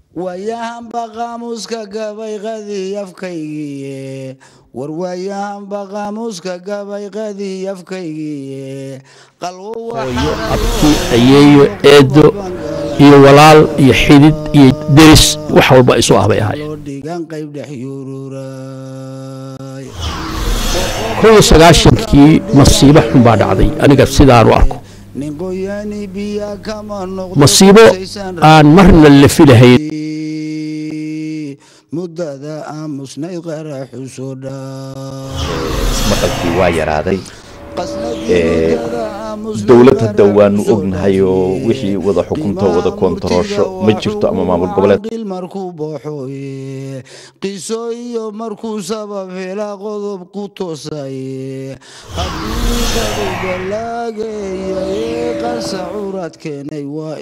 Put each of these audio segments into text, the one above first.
waayahanba qaamuuska gabayqadii afkaygiiye war waayahanba qaamuuska gabayqadii afkaygiiye qalwo hooyo abti ayeeyo eedo iyo walaal iyo xidid iyo deris wax walba isu ah bay ahaayeen loo dhigan qayb dhex yururay kow iyo sagaashankii masiibo xun baa dhacday aniga sidaan u arko nin qoyaani biya kama noqdo masiibo aan marna la filahayn muddada aamusnayd qaraxu soo dhaa maqalkii waa yaraaday Qasnadii Ee, muddada aamusnayd dowlad hadda qaraxu waanu soo ognahay oo dhaa. wixii wada xukunto wada koontaroosho ma jirto ama maamul goboleed qil markuu booxoye qiso iyo markuu sabab hela qodob ku toosaye xaqiiqadu balaagayaye qasa curad keenay waa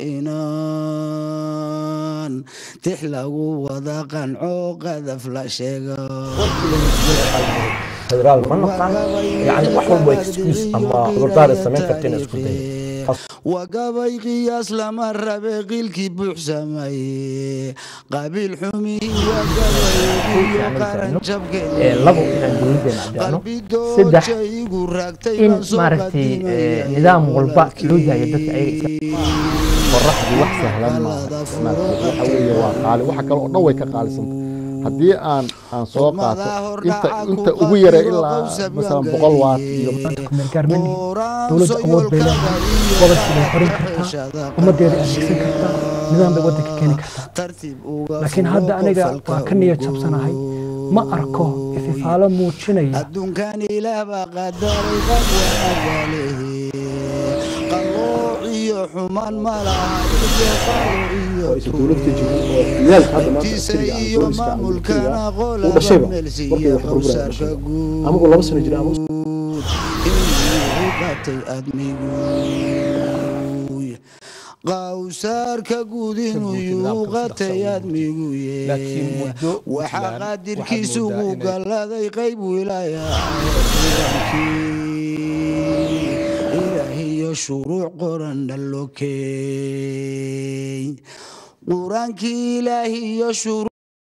inaan tix lagu wada qanco qadaf la sheega federaal ma naqaan yani wax walba excuse ama cudurdaar ay samayn karta inay isku dayo waa gabay qiyaas lama rabe qiilkii buuxsamaye qabiil xumihii waa gabayiyo qaran Ee, labo inaan dowladeena caddeeno saddex in maaragtay ee, nidaam walba loo daayo dadka ayaga iska qoraxdu wax sahlan maaha maaragtay waxa weeye waa qaali waxa kale oo dhan way ka qaalisanta haddii aan aan soo qaato inta inta ugu yara ilaa masalan boqol waat iyo kumeelgaarmani dowladda awood bay leedahay gobolkii bay xorin kartaa ummaddeeda adeegsan kartaa nidaam bay waddanka keeni kartaa laakiin hadda aniga waa ka niyad jabsanahay ma arko ififaalo muujinaya adduunkan ilaah baa qadaray qad wanaagalehe qalooc iyo xumaan ma laha iyo qalo iyo tiisa iyo maamulkana qolaba meelsiiya qowsaarka guud inuu qatay admigu qawsaarka guud inuu yuu qatay admiguye Laakiin muddo waxaa Puntland qaadirkiisu waxaad moodaa uu inay- galladay qayb wilaaya ilaahiyo shuruuc qoran dhalokey qur-aankii ilaahiyo shuruuc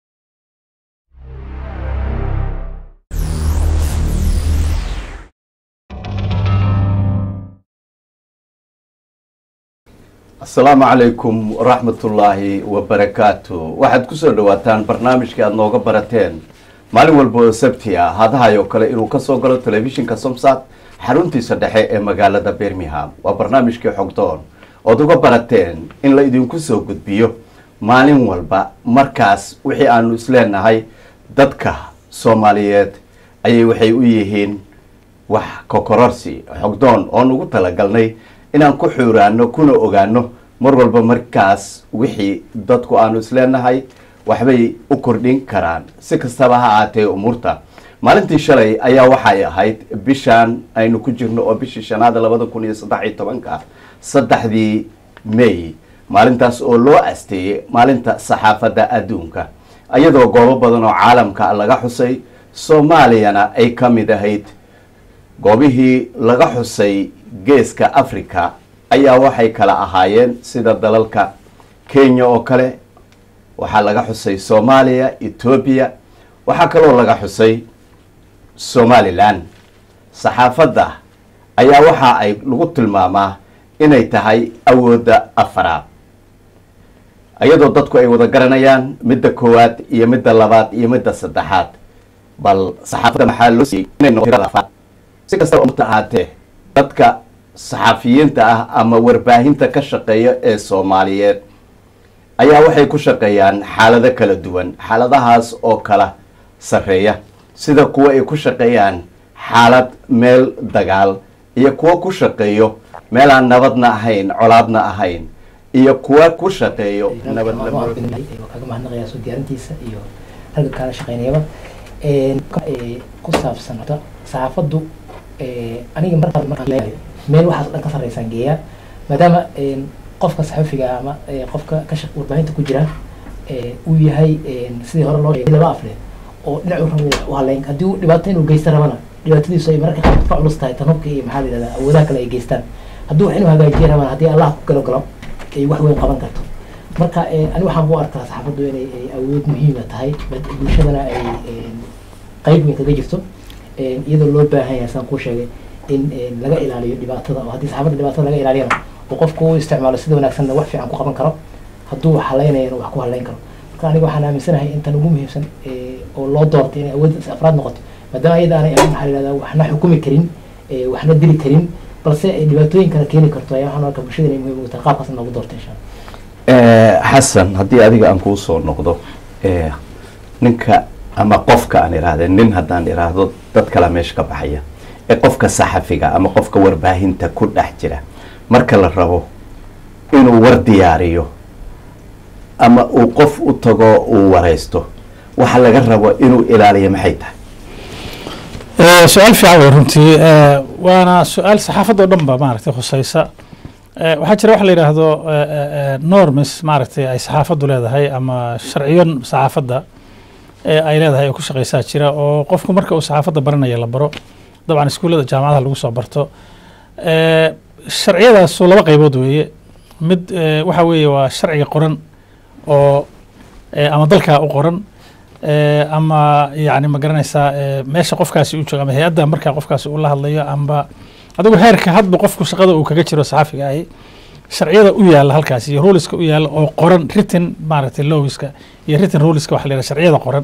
asalaamu calaykum waraxmatullaahi wabarakaatu waxaad kusoo dhawaataan barnaamijka aad nooga barateen maalin walba oo sabti ah hadahayoo kale inuu kasoo galo telefishinka somsat xaruntiisa dhexe ee magaalada birmingham waa barnaamijkii xogdoon ood uga barateen in la idinku soo gudbiyo maalin walba markaas wixii aanu isleenahay dadka soomaaliyeed ayay waxay u yihiin wax kokororsi xogdoon oon ugu talagalnay inaan ku xuuraano kuna ogaano mar walba markaas wixii dadku aanu isleenahay waxbay u kordhin karaan si kastaba ha ahaatee umuurta maalintii shalay ayaa waxay ahayd bishaan aynu ku jirno oo bishii shanaada labada kun iyo saddex iyo tobanka saddexdii may maalintaas oo loo asteeyey maalinta saxaafadda adduunka iyadoo goobo badan oo caalamka laga xusay soomaaliyana ay ka mid ahayd goobihii laga xusay geeska africa ayaa waxay kala ahaayeen sida dalalka kenya oo kale waxaa laga xusay soomaaliya etoobiya waxaa kaloo laga xusay somalilan saxaafadda ayaa waxa ay lagu tilmaamaa inay tahay awoodda afaraad iyadoo dadku ay wada garanayaan midda koowaad iyo midda labaad iyo midda saddexaad bal saxaafadda maxaa loo siiyey inay noqoto tirada afraad si kastaba umta ahaatee dadka saxafiyiinta ah ama warbaahinta ka shaqeeya ee soomaaliyeed ayaa waxay ku shaqeeyaan xaalado kala duwan xaaladahaas oo kala sarreeya sida kuwa ay ku shaqeeyaan xaalad meel dagaal iyo kuwo ku shaqeeyo meel aan nabadna ahayn colaadna ahayn iyo kuwa ku shaqeeyo nabad waa kaga mahadnaqayaa soo diyaarintiisa iyo ragga kaala shaqeynayaba Een, ka- ee, ku saabsan horta saxaafaddu ee, aniga markaa markaan leeyahay meel waxaas oo dhan ka sarreysaan geeyaa maadaama een, qofka saxafiga ah ama ee, qofka ka shaq warbaahinta ku jira ee, uu yahay een, sidii hore loo sheegay laba afle oo dhinacu rabo u haleyn haddii uu dhibaato inuu geysta rabana dhibaatadiisu ay mararka qaar ka culus tahay tanubka iyo maxaa la yidhahdaa awoodaha kale ay geystaan hadduu wax inuu hagaajiya rabana haddii allah ku galo galo ay wax weyn qaban karto marka ani waxaan u arkaa saxaafaddu inay awood muhiima tahay bulshadana ay qayb weyn kaga jirto iyadoo loo baahan yahay saan kuu sheegay in laga ilaaliyo dhibaatada oo haddii saxaafadda dhibaatada laga ilaaliyana oo qofku u isticmaalo sida wanaagsanna wax fiican ku qaban karo hadduu wax halaynayana wax ku halayn karo marka aniga waxaan aaminsanahay intan ugu muhiimsan oo loo doortay inay awood afraad noqoto maadaama iyada aanay maxaa la yihahdaa waxna xukumi karin waxna dili karin balse ay dhibaatooyin kala keeni karto ayaa waxaan arkaa bulshada inay muhiim ugu tahay qaabkaas noogu doortay insha allah xasan haddii adiga aan kuu soo noqdo ninka ama qofka aan iraahda nin haddaan iraahdo dad kala meesha ka baxaya ee qofka saxafiga ama qofka warbaahinta ku dhex jira marka la rabo inuu war diyaariyo ama uu qof u tago uu waraysto waxa laga rabo inuu ilaaliyo maxay tahay su-aal fiican wey runtii waana su-aal saxaafadda o dhan ba maaragtay khuseysa waxaa jira waxa la yidhaahdo normis maaragtay ay saxaafaddu leedahay ama sharciyo saxaafadda ay leedahay oo ku shaqeysaa jira oo qofku marka uu saxaafadda baranaya la baro dabcan iskuullada jaamacadaha lagu soo barto sharciyadaasu laba qaybood weeye mid waxa weeye waa sharciga qoran oo ama dalkaa u qoran ama yani ma garanaysaa meesha qofkaasi u joogo ama hay-adda markaa qofkaasi uu la hadlayo amba adigu heerka hadba qofku shaqada uu kaga jiro saxafiga ahi sharciyada u yaalla halkaas iyo ruliska u yaalla oo qoran written maaragtay lowiska iyo written ruliska waxa la yidhaha sharciyada qoran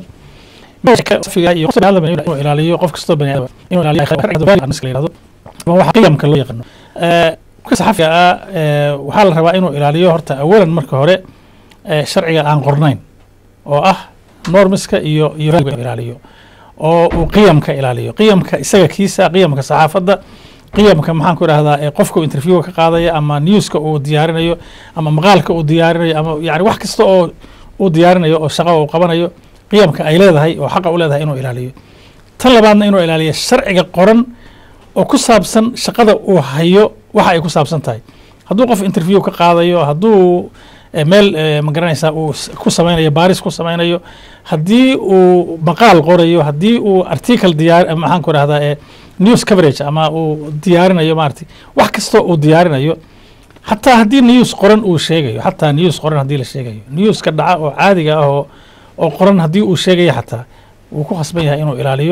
inuu ilaaliyo qof kastoo bani aadam inuu ilaaliyo waxa qiyamka loo yaqaano qofka saxafiga ah waxaa la rabaa inuu ilaaliyo horta awalan marka hore sharciga aan qornayn oo ah normiska iyo iyo ilaaliyo oo uu qiyamka ilaaliyo qiyamka isaga kiisa qiyamka saxaafadda qiyamka maxaan ku idhahdaa ee qofka interviewga ka qaadaya ama newska uu diyaarinayo ama maqaalka uu diyaarinayo ama yani wax kasta oo uu diyaarinayo oo shaqo uu qabanayo qiyamka ay leedahay oo xaqa u leedahay inuu ilaaliyo tan labaadna inuu ilaaliyo sharciga qoran oo ku saabsan shaqada uu hayo waxa ay ku saabsan tahay hadduu qof interview ka qaadayo hadduu meel ma garanaysaa uu ku samaynayo baaris ku samaynayo haddii uu maqaal qorayo haddii uu article diyaar maxaan ku idhahdaa news coverage ama uu diyaarinayo maaragtay wax kastoo uu diyaarinayo xataa haddii news qoran uu sheegayo xataa news qoran haddii la sheegayo newska dhaca oo caadiga ah oo oo qoran haddii uu sheegayo xataa wuu ku khasban yahay inuu ilaaliyo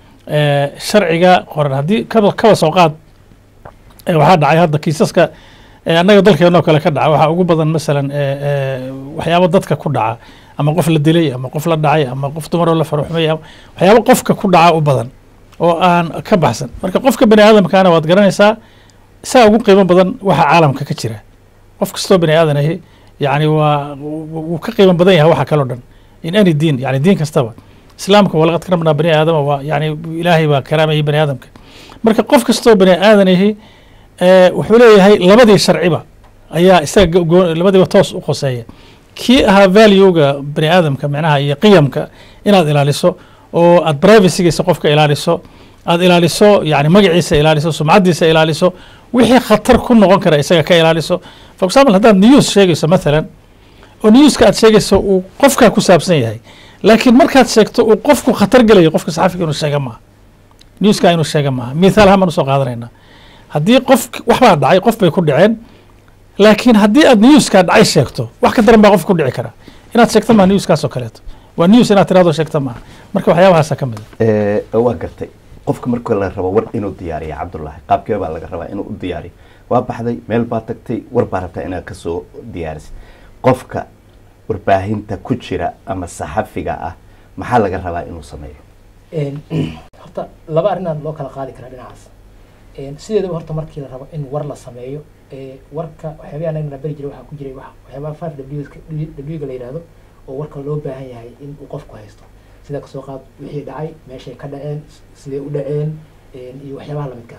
sharciga qoran haddii kaba kaba soo qaad waxaa dhacay hadda kiisaska annaga dalkeenoo kale ka dhaca waxaa ugu badan masalan waxyaabo dadka ku dhaca ama qof la dilay ama qof la dhacay ama qof dumaroo la faruxmay waxyaabo qofka ku dhaca u badan oo aan ka baxsan marka qofka bani aadamkaana waad garanaysaa isaa ugu qiimo badan waxa caalamka ka jira qof kastoo bani aadan ahi yani waa wuu ka qiimo badan yahay waxa kaloo dhan in any diin yani diin kastaba islaamka walaqad karamnaa bani aadama waa yani ilaahay baa karaamayay bani aadamka marka qof kastoo bani aadan ahi wuxuu leeyahay labadii sharciba ayaa isaga labadiiba toos u qoseeya kii ahaa valuega bani aadamka micnaha iyo qiyamka inaad ilaaliso oo aad privacygiisa qofka ilaaliso aad ilaaliso yani magaciisa ilaaliso sumcaddiisa ilaaliso wixii khatar ku noqon kara isaga ka ilaaliso for example haddaad news sheegayso mathalan oo newska aad sheegayso uu qofkaa ku saabsan yahay laakiin markaad sheegto uu qofku khatar gelayo qofka saxafiga inuu sheega maaha newska inuu sheega maaha mithaal ahaan baan usoo qaadanaynaa haddii qof waxbaa dhacay qof bay ku dhaceen laakiin haddii aad newskaa dhacay sheegto wax ka daran baa qof ku dhici kara inaad sheegto maa newskaas oo kaleeto waa news inaad tirahdo sheegto maaha marka waxyaabahaasa ka mid a waa gartay qofka marka la rabo war inuu diyaariyo cabdullaahi qaabkee baa laga rabaa inuu u diyaariyo waa baxday meel baa tagtay war baa rabtaa inaad kasoo diyaarisid qofka warbaahinta ku jira ama saxafiga ah maxaa laga rabaa inuu sameeyo horta laba arinaad loo kala qaadi karaa dhinacaas sideedaba horta markii la rabo in war la sameeyo warka waxyaabaha anagana beri jiray waxaa ku jiray waxyaabaha five w-ga la yidhaahdo oo warka loo baahan yahay in uu qofku haysto sida kasoo qaad wixii dhacay meeshay ka dhaceen sidee u dhaceen iyo waxyaabaha lamidkaa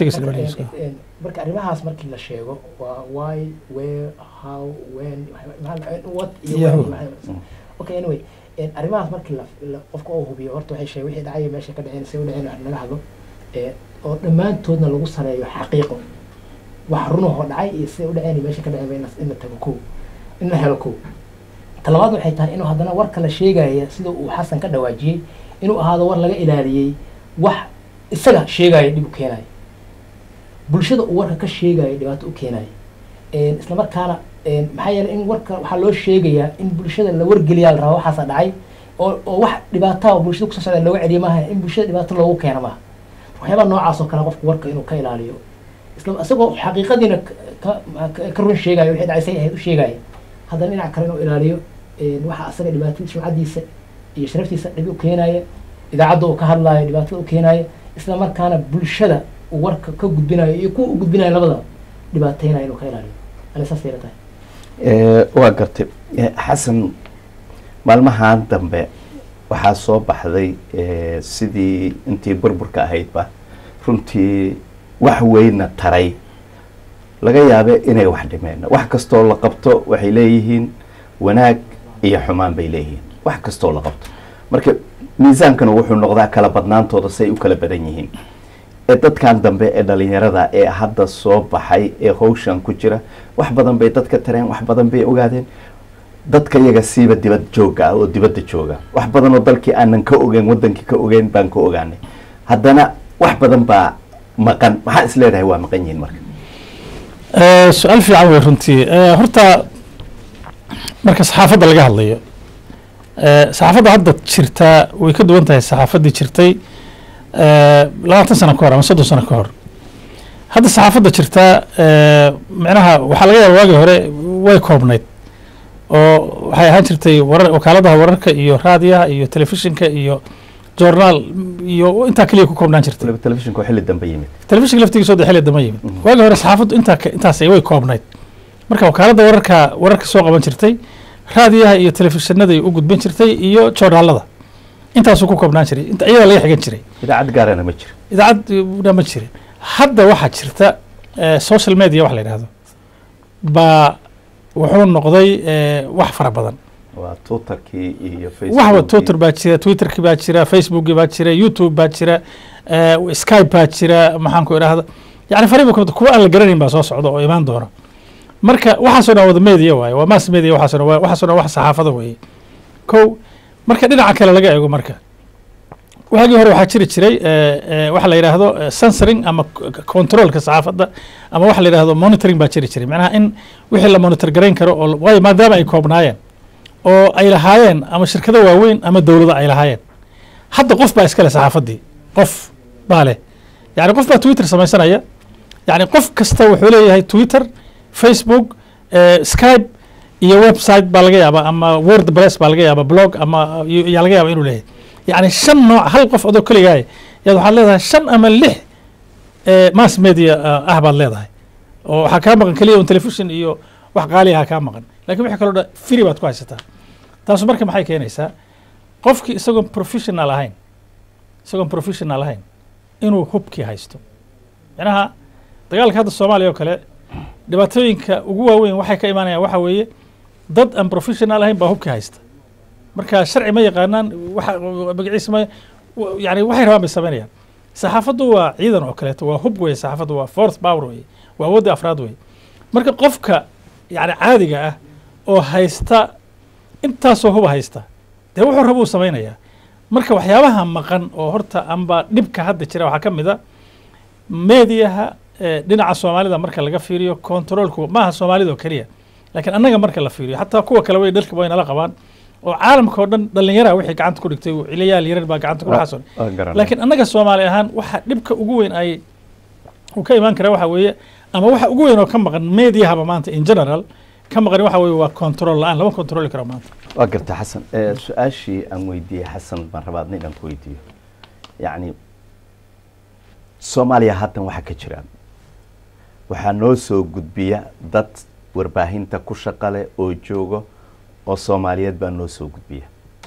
marka arrimahaas markii la sheego waa why where how when what iyo okay anyway arrimahaas markii la qofka oo hubiyo horta waxay sheeg wixii dhacay meeshay ka dhaceen sidee u dhaceen wax naga hadlo oo dhammaantoodna lagu sareeyo xaqiiqo wax runahoo dhacay iyo siday u dhaceen meesha ka dhaceen in la tago ko in la helo ko talabaad waxay tahay inuu haddana warka la sheegaya sida uu xasan ka dhawaajiyey inuu ahaado war laga ilaaliyey wax isaga sheegaya dhib u keenayo bulshada uu warka ka sheegayo dhibaato u keenayo isla markaana maxaa yeelay in warka waxaa loo sheegayaa in bulshada la wargeliyaa la rabaa waxaasa dhacay oo oo wax dhibaataa oo bulshada kusoo socda looga celiyo maaha in bulshada dhibaato loogu keeno maaha waxyaabaha noocaas oo kale qofku warka inuu ka ilaaliyo isla isagoo xaqiiqadiina ka ka run sheegayo wixii dhacaysay ahayd u sheegaya haddana dhinac kale inuu ilaaliyo waxa asaga dhibaatada sumcadiisa iyo sharaftiisa dhib u keenaya idaacadda uu ka hadlaayo dhibaatada u keenaya isla markaana bulshada uu warka ka gudbinayo iyo kuwa u gudbinayo labadaba dhibaateynayo inuu ka ilaaliyo ale saas ayla tahay waa gartay xasan maalmahan dambe waxaa soo baxday sidii intii burburka ahaydba runtii wax weyna taray laga yaabe inay wax dhimeen wax kastoo la qabto waxay leeyihiin wanaag iyo xumaan bay leeyihiin wax kastoo la qabto marka miisaankana wuxuu noqdaa kala badnaantooda say u kala badan yihiin ee dadkan dambe ee dhalinyarada ee hadda soo baxay ee hawshan ku jira wax badan bay dadka tareen wax badan bay ogaadeen dadka iyaga siiba dibad jooga ah oo dibadda jooga wax badan oo dalkii aanan ka ogeyn wadankii ka ogeyn baan ka ogaanay haddana wax badan baa maqan maxaa is leedahay waa maqan yihiin marka su-aal fiican wey runtii horta marka saxaafadda laga hadlayo saxaafadda hadda jirtaa way ka duwan tahay saxaafaddii jirtay labaatan sano ka hor ama soddon sano ka hor hadda saxaafadda jirtaa micnaha waxaa laga yaaba waagii hore way koobnayd oo waxay ahaan jirtay warar wakaaladaha wararka iyo raadiyaha iyo telefishinka iyo journaal iyo intaa keliya ku koobnaan jirtay waliba telefishinku xilli dambe yimid telefishinka laftigiisa oo xilli dambe yimid waagii hore saxaafaddu intaa intaas way koobnayd marka wakaaladda wararka wararka soo qaban jirtay raadiyaha iyo telefishinada u gudbin jirtay iyo joornaalada intaasuu ku koobnaan jiray inta iyadaa laga xigan jiray idaacad gaarana ma jiro idaacadna ma jirin hadda waxaa jirta social media wax la yidhahdo baa wuxuu noqday wax fara badan waa twitterkii iyo waxba twitter baa jira twitterkii baa jira facebookii baa jira youtube baa jira skype baa jira maxaan ku idhahda yani fariba kamid kuwa aan la garanayn baa soo socda oo imaan doona marka waxaasoo dhan wada media waaye waa mass media waxaasoo dhan waxaasoo dhan wax saxaafada weeye kow marka dhinaca kale laga eego marka waagii hore waxaa jiri jiray waxa la yidhaahdo censoring ama controlka saxaafadda ama waxa la yidhahdo monitoring baa jiri jiray macnaha in wixii la monitor garayn karo oo waayo maadaama ay koobnaayeen oo ay lahaayeen ama shirkado waaweyn ama dowlado ay lahaayeen hadda qof baa iskale saxaafaddii qof baa leh yani qof baa twitter samaysanaya yani qof kasta wuxuu leeyahay twitter facebook skype iyo website baa laga yaaba ama word press baa laga yaaba blog ama yaa laga yaaba inuu leeyahay yani shan nooc hal qof adoo keligaay yaad waxaad leedahay shan ama lix mass media ah baad leedahay oo waxaa kaa maqan keliya un television iyo wax qaaliyaha kaa maqan lakin wixii kaloo dhan free baad ku haysataa taasu marka maxay keenaysaa qofkii isagoon professional ahayn isagoon professional ahayn inuu hubkii haysto macnaha dagaalka hadda soomaaliya oo kale dhibaatooyinka ugu waaweyn waxay ka imaanayaan waxa weeye dad aan professional ahayn baa hubkii haysta marka sharci ma yaqaanaan waxa magaciisa ma yani waxay rabaan bay samaynayaan saxaafaddu waa ciidan oo kaleeto waa hub weye saxaafaddu waa fourth power weye waa awoodda afraad weye marka qofka yani caadiga ah oo haysta intaasoo huba haysta dee wuxuu raba uu samaynayaa marka waxyaabaha maqan oo horta amba dhibka hadda jira waxaa ka mid a mediaha dhinaca soomaalida marka laga fiiriyo controlku maaha soomaalida oo keliya laakiin annaga marka la fiiriyo xataa kuwa kale way dhalka way nala qabaan oo caalamka oo dhan dhallinyara wixii gacanta ku dhigtay ciliyaal yarar baa gacanta ku waxaas laakiin annaga soomaali ahaan waxa dhibka ugu weyn ay uu ka imaan kara waxa weeye ama waxa ugu weyn oo ka maqan mediahaba maanta in general ka maqan waxa weeye waa control la-aan lama controli karo maanta waa garta xasan su-aashii aan weydiiyey xasan baan rabaa adna inaan ku weydiiyo yacni soomaaliya haddan waxaa ka jira waxaa noo soo gudbiya dad warbaahinta ku shaqale oo joogo oo soomaaliyeed baa noo soo gudbiya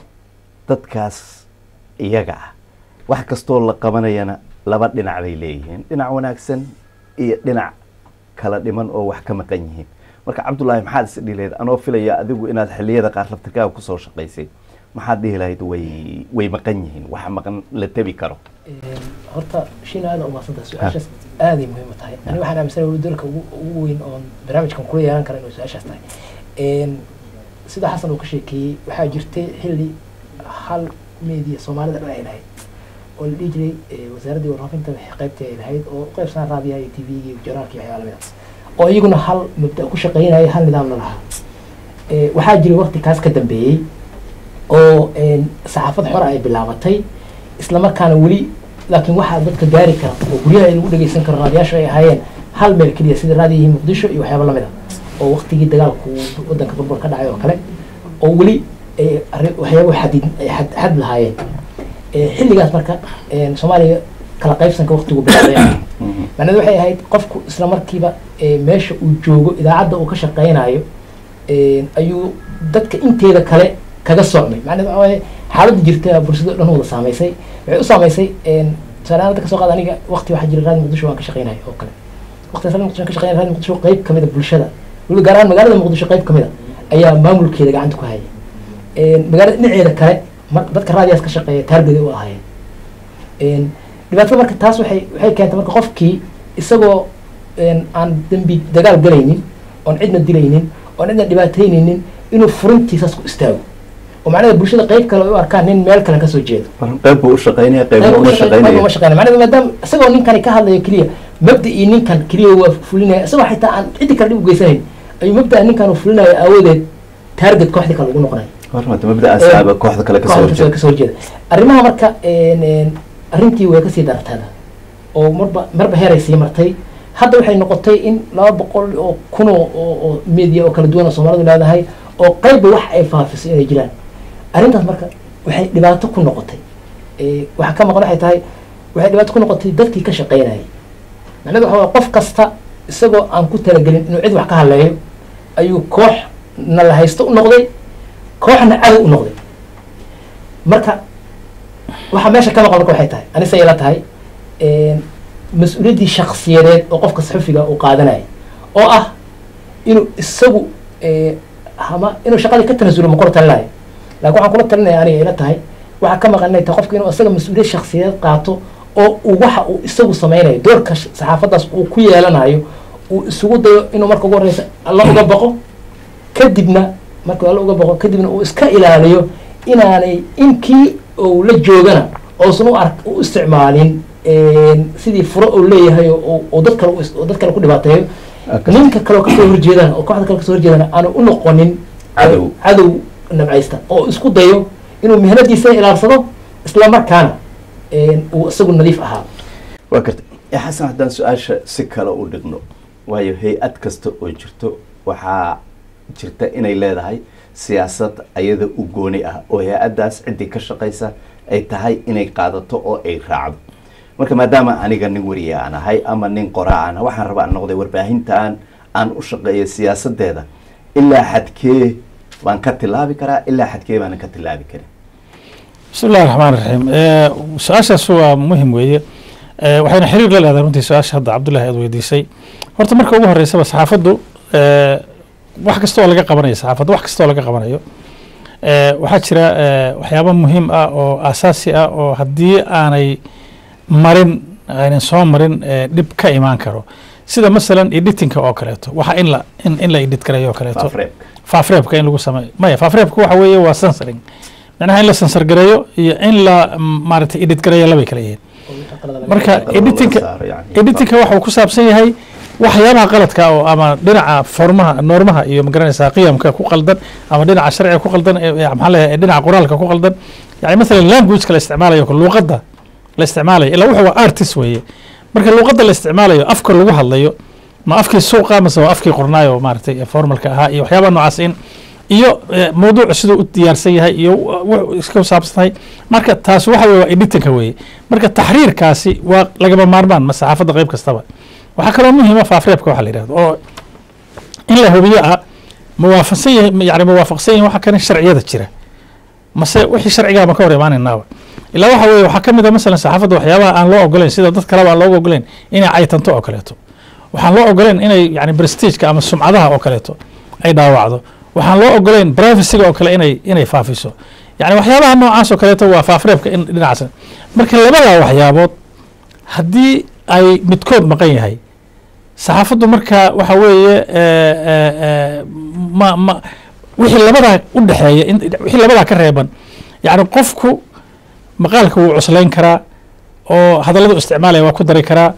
dadkaas iyaga ah wax kastoo la qabanayana laba dhinac bay leeyihiin dhinac wanaagsan iyo dhinac kala dhiman oo wax ka maqan yihiin marka cabdullaahi maxaad is dhihi lahayd anoo filaya adigu inaad xilliyada qaar laftirkaaga kusoo shaqaysay maxaad dhihi lahayd way way maqan yihiin wax maqan la tebi karo horta shina aada umaadsantaha su-aashaas aaday muhiim u tahay ani waxaan aaminsanahay weli dalka ugu ugu weyn oon barnaamijkan kula yeelan kara inuu su-aashaas tahay sida xasan uu ka sheekeeyey waxaa jirtay xilli hal media soomaalida dhan ay lahayd oo la dhihi jiray wasaaraddii warfaafinta qaybtii ay lahayd oo u qaybsanaa raadiyaha iyo t v-ga iyo journaalka iyo waxyaala lamid oo iyaguna hal mabda ku shaqeynaya hal nidaamna lahaa Eh, waxaa jiray waqti kaas ka dambeeyey oo een, saxaafad xora ay bilaabatay islamarkaana weli laakiin waxaa dadka gaari kara oo guryaha lagu dhegeysan karo raadiyaashu ay ahaayeen hal meel keliya sida raadiyihii muqdisho iyo waxyaaba lamid ah oo waqtigii dagaalku wadanka burbur ka dhacay oo kale oo weli eh, arri- waxyaabo xadid ay xad- xad lahaayeen Eh, xilligaas marka een, soomaaliya kala qaybsanka waqtigu bilaabay macnaheedu waxay ahayd qofku isla markiiba eh, meesha uu joogo idaacadda uu ka shaqeynayo een, ayuu dadka inteeda kale kaga socmay macnaheedu waxa waaye xaaladda jirta bulshada o dhan wada saamaysay waxay u saamaysay een, tusaale ahaan hadda kasoo qaad aniga waqti waxaa jira raadi muqdisho waan ka shaqeynaya oo kale waqtigaas raadi muqdisho waan ka shaqeynaya raadi muqdisho qayb kamid a bulshada weliba gaar ahaan magaalada muqdisho qayb kamid a ayaa maamulkeeda gacanta ku haya Een, magaalada dhinaceeda kale mar- dadka raadiyaas ka shaqeeya taargeda u ahaayeen Een, dhibaatada marka taas waxay waxay keentay marka qofkii isagoo een, aan dembi dagaal galaynin oon cidna dilaynin oon cidna dhibaataynaynin inuu furintiisaas ku istaago oo macnaheeda bulshada qayb kale ay u arkaan nin meel kale kasoo jeedo qayb buu u shaqaynaya qayb qayb uma uma shaqaynaya shaqeynaya macnaheedu maadaama isagoo ninkani ka hadlayo keliya mabda'ii ninkan keliya waa fulinaya isagoo xitaa aan ciddi kale dhib u geysanayn ayuu mabda'a ninkan uu fulinayo aawadeed taarget kooxdii kale ugu noqonaya hormata mabda asaaba kooxda kale kasoo kooxda horjeeda kasoo horjeeda arrimaha marka een, een, arrintii way kasii dartada oo marba marba heeray sii martay hadda waxay noqotay in laba boqol oo kun oo oo- oo media oo kala duwan oo soomaalidu leedahay oo qayba wax ay faafiso inay jiraan arrintaas marka waxay dhibaato ku noqotay Eh, waxaa ka maqan waxay tahay waxay dhibaato ku noqotay dadkii ka shaqeynayay macnaheedu waxa waaye qof kasta isagoo aan ku talagelin inuu cid wax ka hadleeyo ayuu koox na la haysto u noqday kooxna cadow u noqday marka waxaa meesha ka maqan marka waxay tahay anise ila tahay een, mas-uuliyaddii shaksiyadeed oo qofka saxufiga uu qaadanaya oo ah inuu isagu eh, ama inuu shaqadii ka tanasulo ma kula talinayo laakiin waxaan kula talinaya aniga ila tahay waxaa ka maqan inay tahay qofka inuu isaga mas-uuliyad shaksiyadeed qaato oo uu waxa uu isagu sameynayo doorka sh- saxaafaddaas uu ku yeelanayo uu isugu dayo inuu marka ugu horeysa alla uga baqo kadibna markuu alla uga baqo kadibna uu iska ilaaliyo inaanay inkii uu la joogana uusan u ark u isticmaalin een, sidii furo uu leeyahay oo oo dad kale u is- oo dad kale ku dhibaateeyo Okay. ninka kale oo kasoo horjeedana oo kooxda kale kasoo horjeedana aanu u noqonin Cadow. cadow nabcaysta oo isku dayo inuu mihnadiisa ilaalsado isla markaana een, uu isagu nadiif ahaa waa garta ya xasan haddaan su-aasha si kale u dhigno waayo hay-ad kasta oo jirto waxaa jirta inay leedahay siyaasad ayada u gooni ah oo hay-addaas ciddii ka shaqaysa ay tahay inay qaadato oo ay raacdo marka maadaama aniga nin wariye aan ahay ama nin qoraa aan ahay, waxaan rabaa aan noqday warbaahintaan aan u shaqeeyo siyaasadeeda ilaa xadkee baan ka tilaabi karaa ilaa xadkee baanan ka tilaabi karin بسم الله الرحمن الرحيم آه، su-aashaas waa muhim weeye آه، waxayna xiriir la leedahay runtii su-aasha hadda cabdullahi aad weydiisay horta marka ugu horeysaba saxaafaddu آه، wax kasta oo laga qabanayo saxaafadda wax kasta oo laga qabanayo آه، waxaa jira آه، waxyaabo muhiim ah oo asaasi ah oo haddii aanay marin aynan soo marin آه، dhib ka imaan karo sida masalan editinka oo kaleeto waxa in la in, in la edit garayo oo kaleeto faafreebka faafreebka in lagu sameeyo maya faafreebka waxa weeye waa censoring macnaha in la censor gareeyo iyo in la mm, maaragtay edit gareeyo labay kala yihiin marka Qalab editinka laga saaro yani. editinka waxa uu ku saabsan yahay waxyaabaha qaladka oo ama dhinaca formaha noormaha iyo magaranaysaa qiyamka ku qaldan ama dhinaca sharciga ku qaldan ee- ee maxaa leeyahay dhinaca qoraalka ku qaldan yani masalan languageka la isticmaalayo luuqadda la isticmaalayo ilaa wuxuu waa artist weeye marka luuqadda la isticmaalayo afka lagu hadlayo ma afkii suuqa mase waa afkii qornaayo maaragtay ee formalka ahaa iyo waxyaabaha noocaas in iyo eh, mawduucu siduu u diyaarsan yahay iyo wuxuu iska saabsan tahay marka taas waxa weye waa editinka weeye marka taxriirkaasi waa lagama maarmaan ma saxaafadda qayb kastaba waxaa kaloo muhiima faafreebka waxa la yidhahdo oo in la hubiyo ah muwaafaqsan yahay yani muwaafaqsan yahin waxa kane sharciyada jira mase wixii sharcigaa ma ka hor imaanaynaaba ilaa waxa weeye waxaa ka mid a masalan saxaafadda waxyaabaha aan loo ogolayn sida dad kaleba aan looga ogolayn inay caytanto oo kaleeto waxaan loo ogolayn inay yani prestigeka ama sumcadaha oo kaleeto ay dhaawacdo waxaan loo ogolayn privacyga oo kale inay inay faafiso yani waxyaabaha noocaas oo kaleeto waa faafreebka in dhinacaas marka labadaa waxyaabood haddii ay midkood maqan yahay saxaafaddu marka waxa weeye eh, eh, eh, ma ma wixii labadaa u dhexeeya in- wixii labadaa ka reeban yani qofku maqaalka wuu cuslayn karaa oo hadalladu isticmaalaya waa ku dari karaa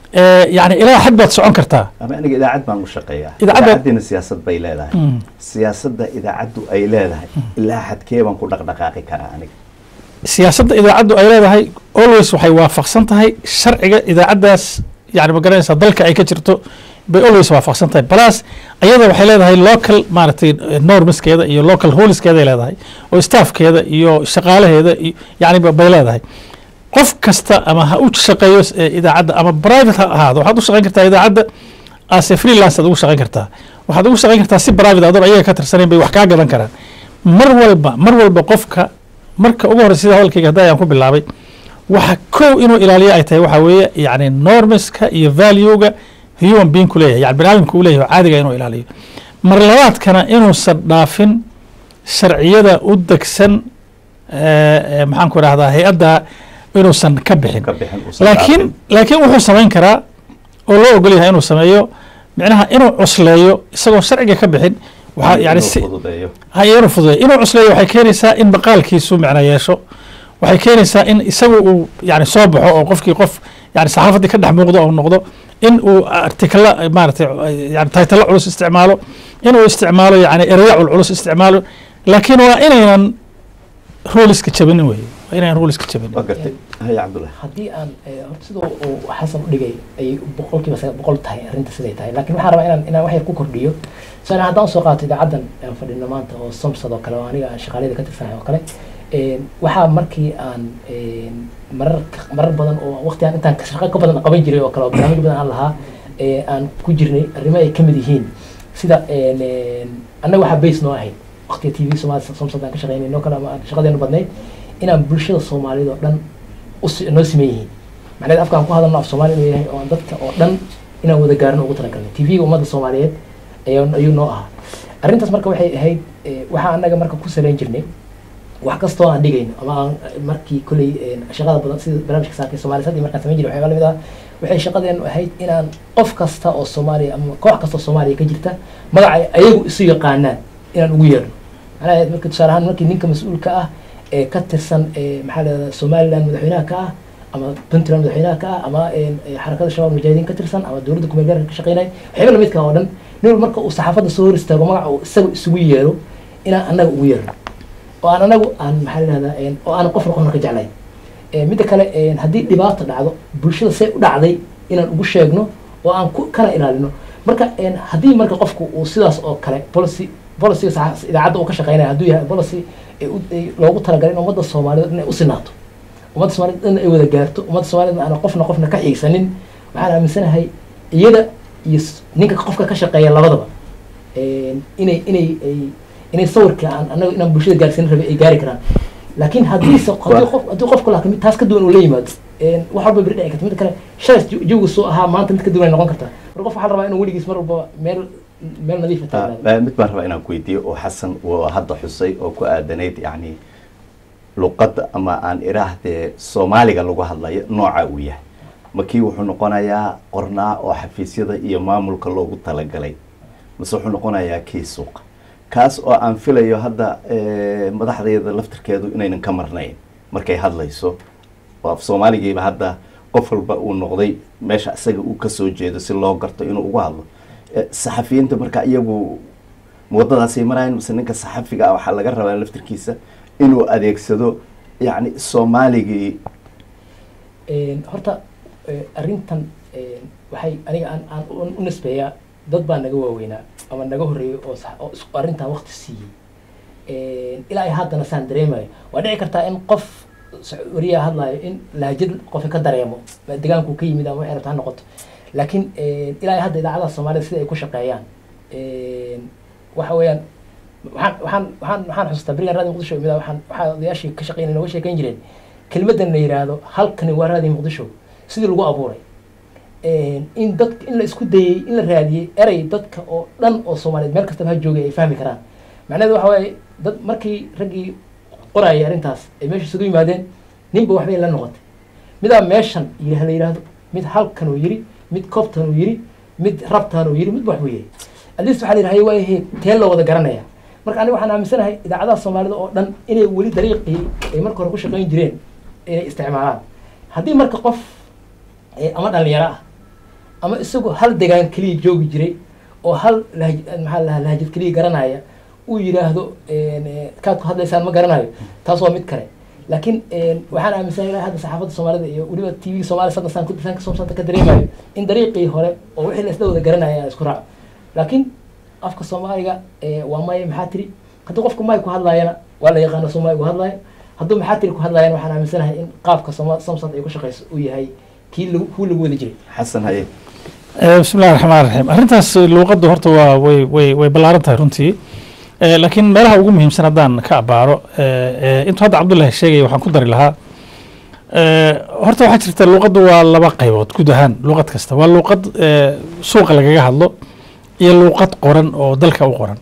Eh, yacni ilaa xad baad socon kartaa ama aniga idaacad baan u shaqeeyaa Idaacadda- idaacaddiina siyaasad bay leedahay Mm. siyaasadda idaacaddu ay leedahay ilaa xadkee baan ku dhaqdhaqaaqi karaa aniga siyaasadda idaacaddu ay leedahay always waxay waafaqsan tahay sharciga idaacaddaas yani ma garanaysaa dalka ay ka jirto bay always waafaqsan tahay balaas ayada waxay leedahay local maaragtay eh, normskeeda iyo local ruleskeeday leedahay oo staffkeeda iyo shaqaalaheeda iyo yani ba- bay leedahay qof kasta ama ha u shaqeeyo eh, idaacadda ama private ha ahaado waxaad u shaqeyn kartaa idaacadda as a freelance aad ugu shaqeyn kartaa waxaad ugu shaqeyn kartaa si private adoon ayaga ka tirsanayn bay wax kaa gadan karaan mar walba mar walba qofka marka ugu horreysa sida hadalkayga hadda ayaan ku bilaabay waxa kow inuu ilaaliyo ay tahay waxa weeye yani normeska iyo valuega human being ku leeyahay yani baniaadamka uu leeyahay oo caadiga inuu ilaaliyo mar labaadkana inuusan dhaafin sharciyada u degsan eh, eh, maxaan ku idhahdaa hay-adda inuusan ka bixin ka bixin uusan laakiin dhaafin. laakiin wuxuu samayn karaa oo loo ogol yahay inuu sameeyo micnaha inuu cusleeyo isagoo sharciga ka bixin waxaa yani Inuu si fududeeyo haya inuu fududeeyo inuu cusleeyo waxay keenaysaa in maqaalkiisu micno yeesho waxay keenaysaa in isagu uu yani soo baxo oo qofkii qof yani saxaafaddii ka dhex muuqdo oo noqdo in uu artikala maaragtay yani taytalo culus isticmaalo inuu isticmaalo yani ereya culculus isticmaalo laakiin waa inaynan ruliska jabinin weye waa inaynan ruliska jabinin waa gartay haya cabdullahi haddii aan eh, horta sida uu xasan u dhigay ay boqolkiiba saga- boqol tahay arrinta siday tahay laakiin waxaan rabaa inaan inaan wax yar ku kordhiyo saan haddaan soo qaato idaacaddan aan fadhino maanta oo samsad oo kale oo aniga aan shaqaalada ka tirsanahay oo kale een, waxaa markii aan een, marar marar badan oo waqti aan intaan shaqo ka badan qaban jiray oo kale oo barnaamij badan aan lahaa ee, aan ku jirnay arrimo ay ka mid yihiin sida een, een, annaga waxaa base noo ahayd waqtiga t v somaali samsad aan ka shaqeynay noo kale ama aan shaqadeenu badnayd inaan bulshada soomaalida oo dhan usi- noo siman yihiin macnaheed afkaan ku hadalno af soomaali inuu yahay oo aan dadka oo dhan inaan wada gaarno ugu talagalnay t v-ga ummadda soomaaliyeed ayuu ayuu noo ahaa arrintaas marka waxay ahayd eh, waxaa annaga marka ku salayn jirnay wax kastoo aan dhigayno ama aan markii kolley eh, shaqada badan sida barnaamijka saakay soomaali sadii markaan samayn jiray waxyaaba lamid ah waxay shaqadeenu ahayd inaan qof kasta oo soomaaliya ama koox kasta oo soomaaliya ka jirta magaca ay ayagu isu yaqaanaan inaan ugu yeerno macnaha marka tusaale ahaan markii ninka mas-uulka ah ee ka tirsan ee maxaa la yidhahdaa somaliland madaxweynaha ka ah ama puntland madaxweynaha ka ah ama een, ee, xarakada shabaab mujaahidiin ka tirsan ama dowladda kumeel gaarka ka shaqeynaya waxyaaba lamidka oo dhan nin walba marka uu saxaafadda soo hor istaago magaca uu isaga isugu yeero inaan annaga ugu yeerno oo aan anagu aan maxaa la yidhahdaa een, oo aan qofna qofna ka jeclayn Ee, midda kale een, haddii dhibaato dhacdo bulshada see u dhacday inaan ugu sheegno oo aan ku kana ilaalino marka een, haddii marka qofku uu sidaas oo kale policy policyga saxa- idaacadda uu ka shaqeynaya hadduu yahay policy ee u- ee loogu talagalay in ummadda soomaaliyeed inay u sinaato ummadda soomaaliyeed in ay wada gaarto ummadda soomaaliyeed aan qofna qofna ka xiigsanin waxaan aaminsanahay iyada iyo s- ninka qofka ka shaqeeya labadaba een, inay inay ay inay sawirka aan anaga inaan bulshada gaarsiin rabay ay gaari karaan laakiin haddii se- haddii qof haddii qofku laakiin mid taas ka duwan uu la yimaado een, wax walba beri dhici karta mid kale shalay jaw- jawga soo ahaa maanta mid ka duwan ay noqon kartaa marka qof waxaa la rabaa inuu weligiis mar walba meel meel nadiifa Ah, taagnaado ah, mid baan rabaa inaan ku weydiiyo oo xasan uu hadda xusay oo ku aadanayd yacni luqadda ama aan iraahdee soomaaliga lagu hadlayo nooca uu yahay makii wuxuu noqonayaa qornaa oo xafiisyada iyo maamulka loogu talagalay mase wuxuu noqonayaa kii suuqa kaas oo aan filayo hadda eh, madaxdeeda laftirkeedu inaynan ka marnayn markay hadlayso oo af soomaaligiiba hadda qof walba uu noqday meesha isaga uu kasoo jeedo si loo garto inuu ugu hadlo Eh, saxafiyiinta marka iyagu wadadaasay marayan mise ninka saxafiga ah waxaa laga rabaa laftirkiisa inuu adeegsado yacni soomaaligii Een, horta eh, arrintan een, waxay aniga aan aan u- u nisbeeyaa dad baa naga waaweynaa ama naga horreeyay oo sax- oo isku arrintan waqti siiyey Een, ilaa ay haddana saan dareemayo waa dhici kartaa in qof s- wariyaa hadlayo in laajad qofi ka dareemo ma degaanku ka yimid ama waxay rabta ha noqoto laakiin een, ilaa ay hadda idaacadaha soomaalida sida ay ku shaqeeyaan een, waxa weeyaan waxaan waxaan waxaan waxaan xusuustaa berigan raadi muqdisho imida waxaan waxaa odayaashii ka shaqeynay nooga sheekeyn jireen kelmaddan la yidhaahdo halkani waa raadi muqdisho sidii lagu abuuray Een, in dadka in la isku dayey in la raadiyey erey dadka oo dhan oo soomaaliyeed meel kastaba ha joogay ay fahmi karaan macnaheedu waxa waaye dad markii raggii qorayay arrintaas ay meesha isugu yimaadeen ninba waxbay la noqotay midaa meeshan yidha la yidhaahdo mid halkan uu yiri mid koobtan uu yiri mid rabtaan uu yiri midba waxbuu yahay at least waxaa la yidhahay waa yahay tee loo wada garanaya marka aniga waxaan aaminsanahay idaacadaha soomaalida oo dhan inay weli dariiqii ay marka hore ku shaqayn jireen inay isticmaalaan haddii marka qof eh, ama dhalinyaro ah ama isagoo hal degaan keliya joogi jiray oo hal lahj maxaa lahaa lahjad keliya garanaya uu yidhaahdo kaad ku hadlaysaan ma garanayo taas waa mid kale laakiin waxaan aaminsanahay hadda saxaafadda soomaalida iyo weliba t v soomaaliya sadda saan kudisaan kasoo santa ka dareemayo in dariiqii hore oo wixii la isla wada garanaya aan isku raaco laakiin afka soomaaliga waa maya maxaa tiri haddii qofku may ku hadlaayana waa la yaqaana soo may ku hadlaayo hadduu maxaa tiri ku hadlaayana waxaan aaminsanahay in qaabka soma samsad ay ku shaqeyso uu yahay kii lagu kuu lagu wada jiray xasan haye bismi illahi raxmaan raxiim arrintaas luuqaddu horta waa way way way ballaaran tahay runtii laakiin meelaha ugu muhiimsan haddaan ka abaaro intuu hadda cabdullahi sheegaya waxaan ku dari lahaa horta waxaa jirta luuqaddu waa laba qaybood guud ahaan luuqad kasta waa luuqad suuqa lagaga hadlo iyo luuqad qoran oo dalka u qoran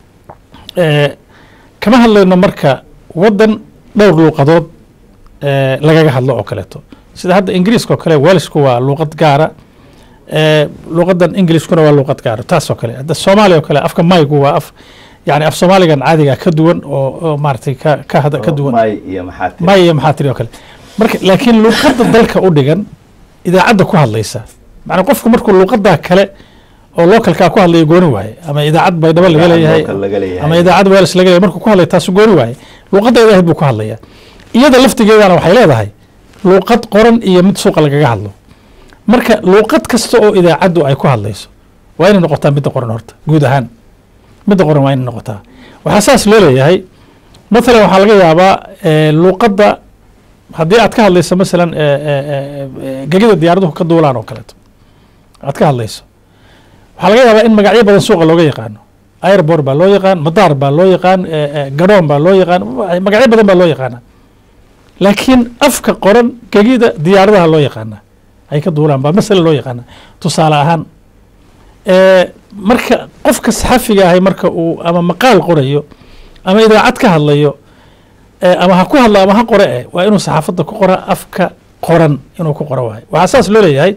kama hadlayno marka waddan dhowr luuqadood lagaga hadlo oo kaleeto sida hadda ingiriiska oo kale welshku waa luuqad gaara luuqadan ingiliiskuna waa luuqad gaara taas oo kale hadda soomaaliya oo kale afka maygu waa af yani af soomaaligan caadiga ka duwan oo oo maaragtay ka ka hada ka duwan may iyo maxaa tiri may iyo maxaa tiri oo kale marka laakiin luuqadda dalka u dhigan idaacadda ku hadlaysa macnaa qofku markuu luuqadaa kale oo localkaa ku hadlaya gooni waaye ama idaacad baydhabo laga leeyahay local laga leeyahay. ama idaacad wales laga leeyahay markuu ku hadlaya taasu gooni waaye luuqadda ilaahay buu ku hadlaya iyada laftigeedana waxay leedahay luuqad qoran iyo mid suuqa lagaga hadlo marka luuqad kasta oo idaacaddu ay ku hadlayso waa inay noqotaa midda qoran horta guud ahaan midda qoran waa inay noqotaa waxaa saas loo leeyahay mathalan waxaa laga yaabaa eh, luuqadda haddii aad ka hadlayso masalan eh, eh, eh, eh, gegida diyaaraduhu ka duulaan oo kaleeto aad ka hadlayso waxaa laga yaabaa in magacyo badan suuqa looga yaqaano airbort baa loo yaqaan madaar baa loo yaqaan eh, eh, garoon baa loo yaqaan magacyo badan baa loo yaqaana laakiin afka qoran gegida diyaaradaha loo yaqaana ay ka duulaan baa masale loo yaqaana tusaale ahaan Eh, marka qofka saxafiga ahay marka uu ama maqaal qorayo ama idaacad ka hadlayo eh, ama ha ku hadlo ama ha qore eh waa inuu saxaafadda ku qora afka qoran inuu ku qoro waayo waxaa saas loo leeyahay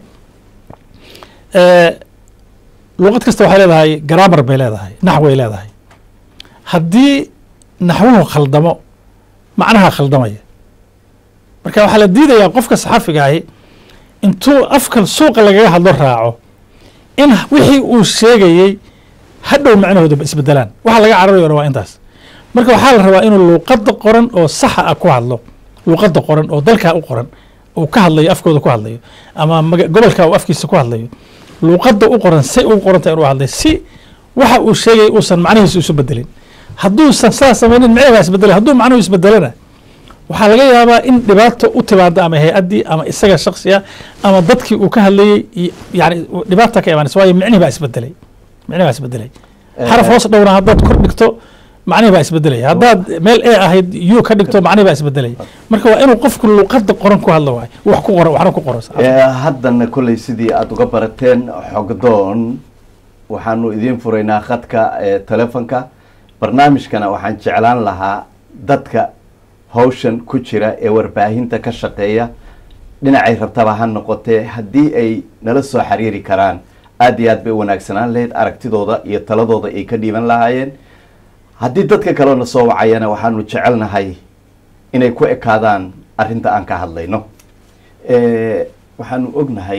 eh, luuqad kasta waxay leedahay garaamar bay leedahay naxway leedahay haddii naxwuhu khaldamo macnaha khaldamaya marka waxaa la diidayaa qofka saxafiga ahi intuu afka suuqa lagaga hadlo raaco in wixii uu sheegayey hadhow macnahooda isbedelaan waxa laga cararayona waa intaas marka waxaa la rabaa inuu luuqadda qoran oo saxa ah ku hadlo luuqadda qoran oo dalkaa u qoran uu ka hadlayo afkooda ku hadlayo ama maga- gobolka uu afkiisa ku hadlayo luuqadda u qoran say ugu qoranta inuu hadlay si waxa uu sheegay uusan macnihiisa isu bedelin hadduusan saa samaynin micnaha baa isbedelay hadduu macnuhu isbedelana waxaa laga yaabaa in dhibaato u timaada ama hay-addii ama isaga shaksiya ama dadkii uu ka hadlayey iyo- yani dhibaata ka imaanaysa waayo micnihi baa isbedelay micnihi baa isbedelay xaraf hoos dhowna haddaad kor dhigto macnihi baa isbedelaya haddaad meel e ahayd u ka dhigto macnihi baa isbedelaya marka waa inuu qofku luuqadda qoran ku hadlo waayo wax ku qoro waxna ku qoro Eh, haddana kolley sidii aada uga barateen xogdoon waxaanu idiin furaynaa khadka eh, telefonka barnaamijkana waxaan jeclaan lahaa dadka hawshan ku jira ee warbaahinta ka shaqeeya dhinacay rabtaba ha noqotee haddii ay nala soo xiriiri karaan aad iyo aad bay u wanaagsanaan lahayd aragtidooda iyo taladooda ay ka dhiiban lahaayeen haddii dadka kalena soo wacayana waxaanu jecelnahay inay ku ekaadaan arrinta aan ka hadlayno Eh, waxaanu ognahay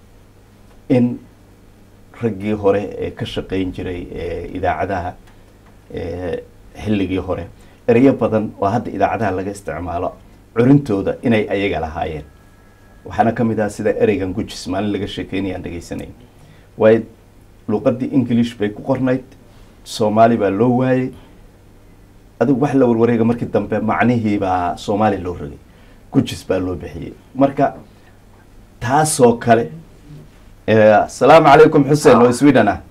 in raggii hore ee ka shaqayn jiray eh, idaacadaha eh, xilligii hore ereyo badan oo hadda idaacadaha laga isticmaalo curintooda inay ayaga lahaayeen waxaana ka mid ah sida ereygan gujis maalin laga sheekeynayaan dhegeysanay waayo luuqadii english bay ku qornayd soomaali baa loo waayey adigu wax la warwareega markii dambe macnihii baa soomaali loo rogay gujis baa loo bixiyey marka taasoo kale eh, asalaamu calaykum xuseen oo sweden ah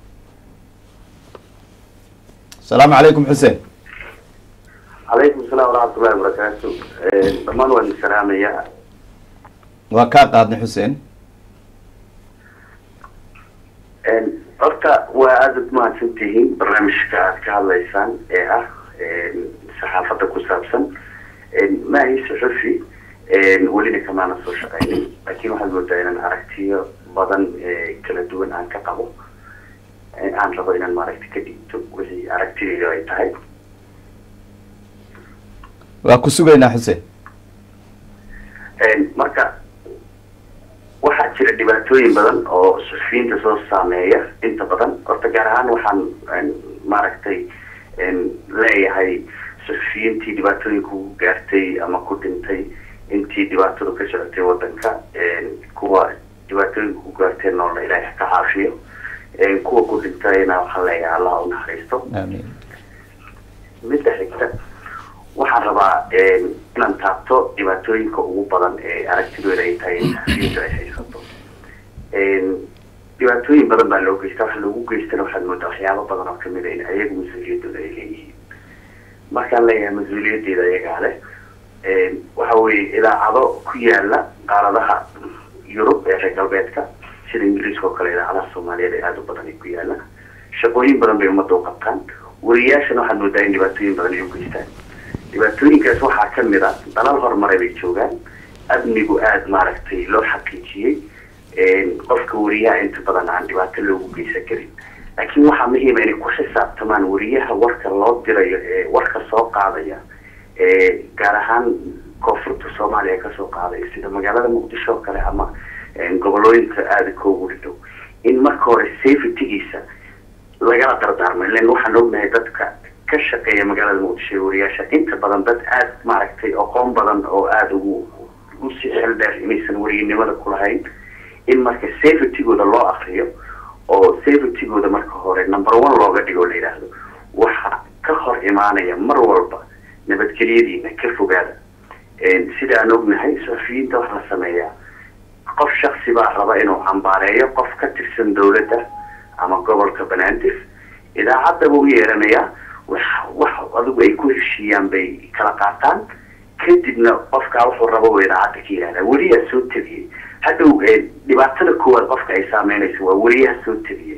asalaamu calaykum xuseen calaykum salaam waraxmatullahi wabarakaatu dhammaan waan salaamayaa waa kaa qaadnay xuseen horta waa aada u mahadsan tihiin barnaamijka aad ka hadlaysaan ee ah saxaafadda ku saabsan maahi suxufi welina kamaana soo shaqaynin laakiin waxaad moodaa inaan aragtiyo badan ee kala duwan aan ka qabo ee aan rabo inaan maaragta ka dhigto wixii aragtidayda ay tahay waa ku sugaynaa xuseen marka waxaa jira dhibaato dhibaatooyin badan oo suxufiyiinta soo saameeya inta badan horta gaar ahaan waxaan maaragtay leeyahay suxufiyiintii dhibaatooyinka ku gaartay ama ku dhintay intii dhibaatadu ka socotay wadanka kuwa dhibaatooyinka ku gaartay noolna ilaahay ka caafiyo kuwa ku dhintayna waxaan leeyahay allah u naxariisto midda xigta waxaan rabaa inaan taabto dhibaatooyinka ugu badan ee aragtidooda ay tahay in suxufiyiintu ay haysato dhibaatooyin badan baa loo geysta waxa loogu geystana waxaad moodaa waxyaabo badan oo kamid a in ayagu mas-uuliyadooda ay leeyihiin markaan leeyahay mas-uuliyadeeda ayagaa leh waxa weeye idaacado ku yaala qaaradaha yurub ee reer galbeedka sida ingiriiska oo kale idaacadaha soomaaliyeed ee aada u badan ay ku yaala shaqooyin badan bay ummadda u qabtaan wariyaashana waxaad moodaa in dhibaatooyin badan ay u geystaan dhibaatooyinkaas waxaa kamid a dalal horumaray bay joogaan amnigu aada maaragtay loo xaqiijiyey qofka wariyaha inta badan aan dhibaato loogu geysan karin laakiin waxaa muhiima inay ku xisaabtamaan wariyaha warka loo dirayo ee warka soo qaadaya ee gaar ahaan koonfurta soomaaliya kasoo qaadaya sida magaalada muqdisho oo kale ama gobolooyinka aada koogu dhow in marka hore safetygiisa lagala dardaarmo ilan waxaan ognahay dadka ka shaqeeya magaalada muqdisho ee wariyaasha inta badan dad aada maaragtay aqoon badan oo aada ugu usi xel dheer inaysan wariyanimada kulahayn in marka safetygooda loo akriyo oo safetygooda marka hore number one looga dhigo la yidhaahdo waxa ka hor imaanaya mar walba nabadgelyadiina ka fogaada sida aan ognahay suxufiyiinta waxa la sameeyaa qof shaksi baa raba inuu cambaareeyo qof ka tirsan dawladda ama gobolka banaadir idaacadda buu yeeranayaa wax wax adigu ay ku heshiiyaan bay kala qaataan kadibna qofkaa wuxuu raba u idaacadda ka yihahdaa weliyaa soo tabiyey hadhow dhibaatada koowaad qofka ay saameynayso waa weliyaha soo tabiyey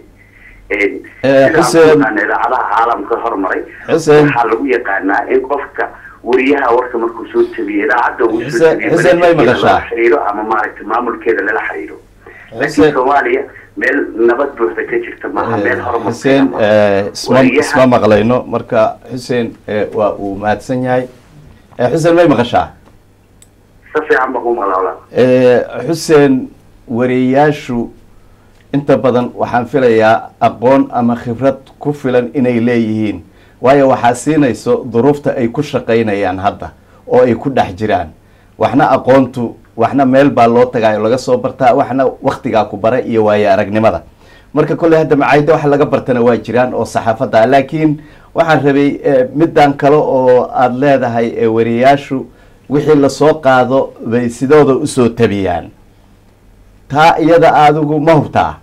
xuseen idaacadaha caalamka hormaray Xuseen. waxaa lagu yaqaanaa in qofka wariyaha warka markuu soo tabiyo idaacadda uu soo Xuseen- tabiyo Xuseen may managerkeeda maqashaa? lala xiriiro ama maaragtay maamulkeeda lala xiriiro laakiin Xuseen- soomaaliya meel nabad buuxda ka jirta maaha meel horumartay xuseen ama- eh, isma wariyaha- isma maqlayno marka xuseen eh, waa uu mahadsan yahay Eh, xuseen may maqashaa si fiican ba ku maqlaa Eh, xuseen wariyayaashu inta badan waxaan filayaa aqoon ama khibrad ku filan inay leeyihiin waayo waxaa siinayso duruufta ay ku shaqaynayaan hadda oo ay ku dhex jiraan waxna aqoontu waxna meel baa loo tagaayo laga soo bartaa waxna waktigaa ku bara iyo waayo aragnimada marka kolley hadda macaayida waxa laga bartana waa jiraan oo saxaafadda ah laakiin waxaan rabay eh, middan kale oo aada leedahay ee wariyayaashu wixii lasoo qaado bay sidooda usoo tabiyaan taa iyada adigu ma hubtaa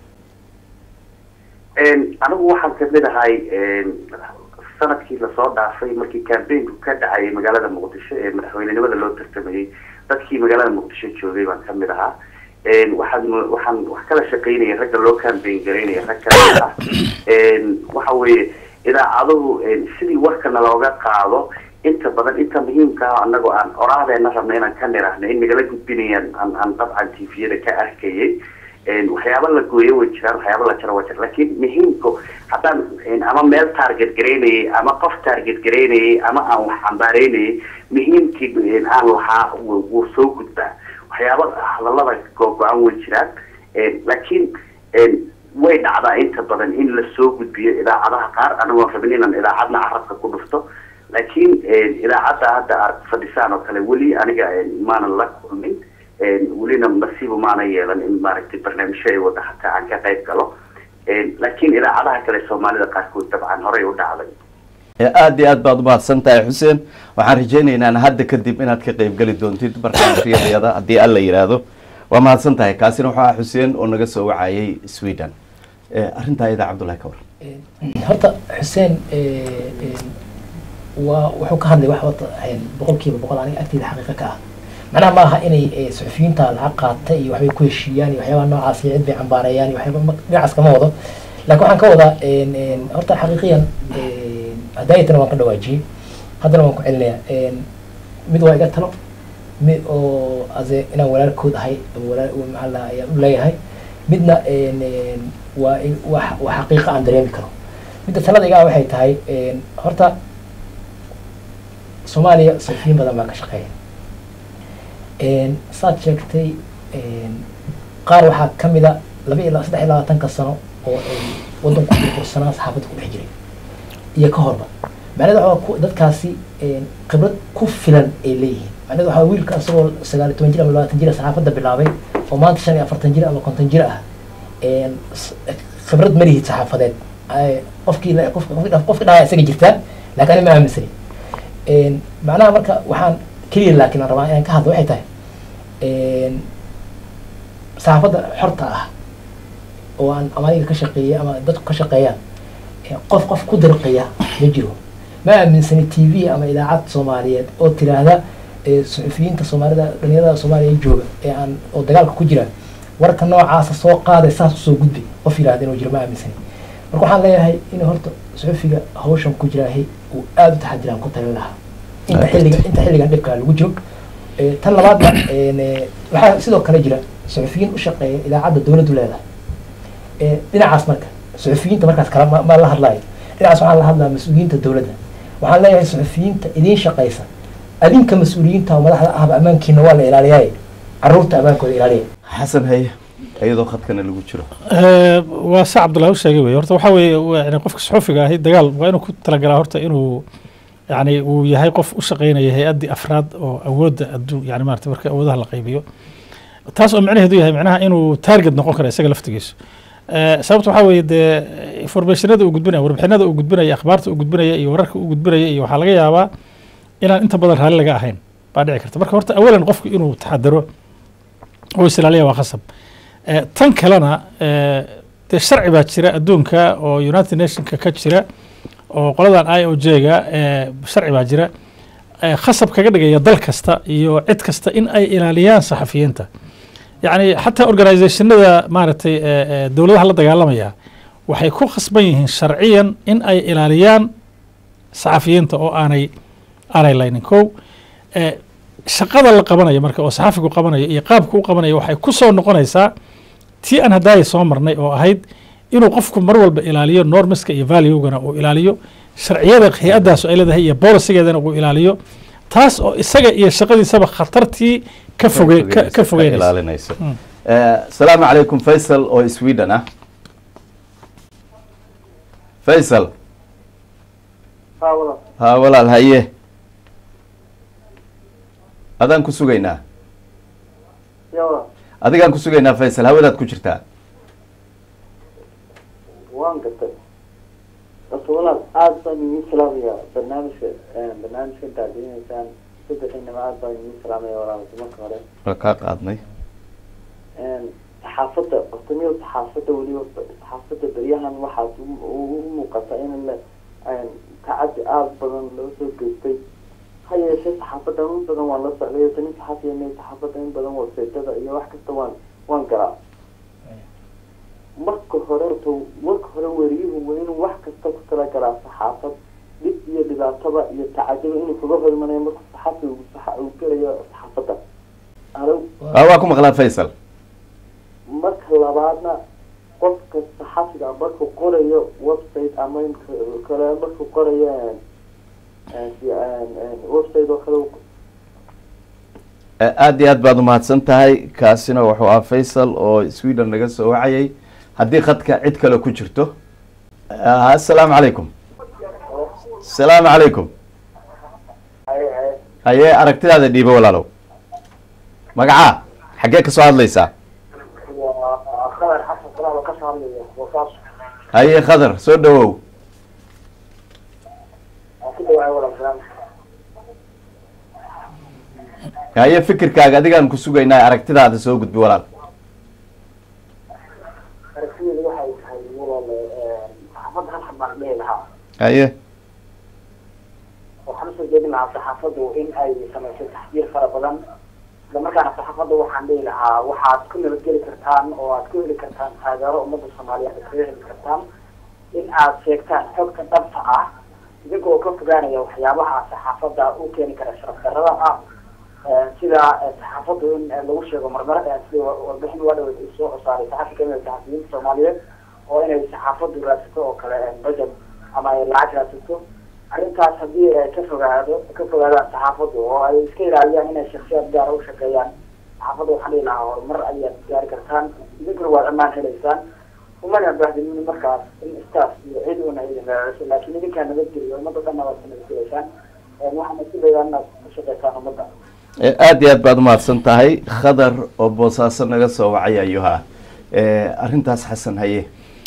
anigu waxaan kamid ahay sanadkii lasoo dhaafay markii cambaynku ka dhacayay magaalada muqdisho ee madaxweynenimada loo tartamayay dadkii magaalada muqdisho joogay baan kamid ahaa waxaan waxaan wax kala shaqaynaya ragga loo cambayn garaynaya rag kamid ah waxa weeye idaacaduhu sidii warkana looga qaado inta badan inta muhiimka ah anagoo aan oraadeena rabna inaan ka nirahno in nagala gudbinayaan aan aan dabcan tviyada ka arkayay waxyaaba la gooyo way jiraan waxyaaba la jaro waa jira laakiin muhiimku haddaan ama meel target garaynayay ama qof target garaynayay ama aan wax cambaareynayay muhiimkii aan lahaa wuu wuu soo gudbaa waxyaaba hadallada go-go-an way jiraan laakiin way dhacdaa inta badan in la soo gudbiyo idaacadaha qaar anagoon rabin inaan idaacadna carabka ku dhufto laakiin idaacadda hadda aad fadhisaan oo kale weli aniga maanan la kulmin welina nasiibu maana yeelan in maaragtay barnaamijyo ay wada hataa aan ka qayb galo laakiin idaacadaha kale soomaalida qaarkood dabcan horey u dhacday aada iyo aad baad umahadsan tahay xuseen waxaan rajaynaynaa hadda kadib inaad ka qayb geli doontid barnaamijyadayada haddii alla yidhaahdo waa mahadsan tahay kaasina wuxuu ah xuseen oo naga soo wacayay sweden arrintaa iyada cabdullahi ka war horta xuseen waa wuxuu ka hadlay wax wata boqolkiiba boqol aniga agteeda xaqiiqa ka ah macnaha maaha inay suxufiyiinta lacag qaata iyo waxbay ku heshiiyaan iyo waxyaabaha noocaas iyo cid bay cambaareeyaan iyo waxyaaba dhinacaas kama wado laakiin waxaan ka wadaa horta xaqiiqiyan hadaayatana waan ka dhawaajiyey haddana waan ku celinayaa mid waa iga talo mid oo ase inaan walaalkood ahay walaal maxaa la ayaan u leeyahay midna waa waa waa xaqiiqa aan dareemi karo midda talada igaa waxay tahay horta soomaaliya suxufiyiin badan baa ka shaqeeya saad sheegtay qaar waxaa ka mid a laba iyo saddex iyo labaatanka sano oo ay waddanku burbursanaa saxaafadda ku dhex jiray iyo ka horba macnaheeda waxaa dadkaasi khibrad ku filan ay leeyihiin macnaheeda waxaa wiilka isagoo sagaal iyo toban jir ama labaatan jir saxaafadda bilaabay oo maanta shan iyo afartan jir ama konton jir ah khibrad ma lihid saxaafadeed qofkii qofki dhaaya isaga jirtaa laakiin ani ma aaminsani macnaha marka waxaan keliya laakiin aan rabaa inaan ka hadlo waxay tahay saxaafadda xorta ah oo aan ama adiga ka shaqeeyay ama dadku ka shaqeeyaan qof qof ku dirqiya ma jiro ma aaminsani t v ama idaacad soomaaliyeed oo tiraahda suxufiyiinta soomaalida dhalinyarada soomaaliya jooga ee aan oo dagaalka ku jira warka noocaasa soo qaaday saas usoo gudbay qof yidhahda inuu jiro ma aaminsani marka waxaan leeyahay in horta suxufiga hawshan ku jiraahay uu aada u taxadiraan ku talin lahaa inta xilliga inta xilligan dhibkaa lagu jiro tan labaadna waxaa sidoo kale jira suxufiyiin u shaqeeya idaacadda dowladdu leedahay dhinacaas marka suxufiyiinta markaas kala ma la hadlayo dhinacaas waxaan la hadlaa mas-uuliyiinta dowladda waxaan leeyahay suxufiyiinta idiin shaqaysa adinka mas-uuliyiinta oo madaxda ahba ammaankiina waa la ilaaliyaaye caruurta ammaankooda ilaaliya xasan haye iyadoo khadkana lagu jiro waa sa cabdullahi u sheegay wey horta waxaa weeye yani qofka suxufiga ahi dagaal waa inuu ku talagalaa horta inuu yani uu yahay qof u shaqeynaya hay-addii afraad oo awoodda adduun yani maarata marka awoodaha la qaybiyo taas oo micnaheedu yahay micnaha inuu target noqon kara isaga laftigiisu sababta waxaa weeye dee informationada uu gudbinaya warbixinada uu gudbinaya akhbaarta uu gudbinaya iyo wararka uu gudbinaya iyo waxaa laga yaabaa inaan inta badan raalli laga ahayn baa dhici karta marka horta awalan qofku inuu taxadaro oo isilaaliya waa khasab tan kalena dee sharci baa jira adduunka oo united nationka ka jira oo qoladan i o j ga sharci baa jira khasab kaga dhigaya dal kasta iyo cid kasta in ay ilaaliyaan saxafiyiinta yacni xataa organizationada maaragtay dowladaha la dagaalamaya waxay ku khasban yihiin sharciyan in ay ilaaliyaan saxafiyiinta oo aanay aanay laynin kow shaqada la qabanayo marka oo saxafigu qabanayo iyo qaabka u qabanayo waxay ku soo noqonaysaa tii aan haddaaya soo marnay oo ahayd inuu qofku mar walba ilaaliyo normiska iyo valuegana uu ilaaliyo sharciyada hay-addaasu ay leedahay iyo bolisigeedana uu ilaaliyo taas oo isaga iyo shaqadiisaba khatartii ka foge ka fogeynaysa ilaalinayso asalaamu calaykum faysal oo sweden ah faysal ha walaal haye adaan ku sugaynaa adigaan ku sugaynaa faysal hawadaad ku jirtaa waan gartay horta walaal aada baan idiin salaamaya barnaamijka barnaamijka intaad dinaysaan saddexinima aada baan idiin salaamaya walaal marka hore waa kaa qaadnay saxaafadda horta miyo saxaafadda weliba saxaafadda beryahan waxaad u muuqata in la tacaddi aada badan loo soo geystay ha yeeshee saxaafadda in badan waan la socday ota nin saxaafiya me saxaafadda in badan waseetada iyo wax kasta waan waan garaa marka hore to marka hore weriyuhu waa inuu wax kasta ku talagalaa saxaafad dhib iyo dhibaataba iyo tacadiba inuu kaga hor imanayo marku saxaafi uu gelayo saxaafadda alo waa ku maqlaa faysal marka labaadna qofka saxafiga markuu qorayo website ama kale markuu qorayo website oo kale aada iyo aad baad umahadsan tahay kaasina wuxuu ah faysal oo sweden naga soo wacayay haddii khadka cid kale ku jirto assalaamu calaykum asalaamu calaykum haye aragtidaada dhiibo walaalow magacaa xaggee kasoo hadlaysaa khadar xasan salaam ka soo hadlaya wasaas haye khadar soo dhawow waan ku dhawaay walaal salaam haye fikirkaaga adigaan ku sugaynaa aragtidaada soo gudbi walaal aragtideedu waxay tahay walaal saxaafadda hal xabaan dhihi lahaa haye waxaan usoo jeedin lahaa saxaafaddu in ay samayso taxdiir fara badan isla markaana saxaafadda waxaan dhihi lahaa waxaad ku nabadgeli kartaan oo aad ku heli kartaan taageero ummadda soomaaliyeed aad kaga heli kartaan in aad sheegtaan xogta dhabta ah idinka oo ka fogaanaya waxyaabaha saxaafadda u keeni kara sharaf darrada ah sida saxaafaddu in lagu sheego marmar sida warbixin waa dhaweyd ay soo saaray saxafi kamid a saxafiyiinta soomaaliyeed oo inay saxaafaddu raadsato oo kale budget ama ay lacag raadsato arrintaas haddii ay ka fogaado ka fogaadaan saxaafaddu oo ay iska ilaaliyaan inay shaksiyaad gaara u shaqeeyaan saxaafadda waxaan dhihi lahaa horumar ayaad gaari kartaan idinkuna waad ammaan helaysaan umana bahdinin markaas in staff iyo cid una idin raaciso laakiin idinkaa nabadgeliyo ummadda dhanna waad nabadgelaysaan waxaana si leedahay inaad ka shaqaysaan ummadda aada iyo aad baad umahadsan tahay khadar oo boosaaso naga soo wacay ayuha arrintaas xasan haye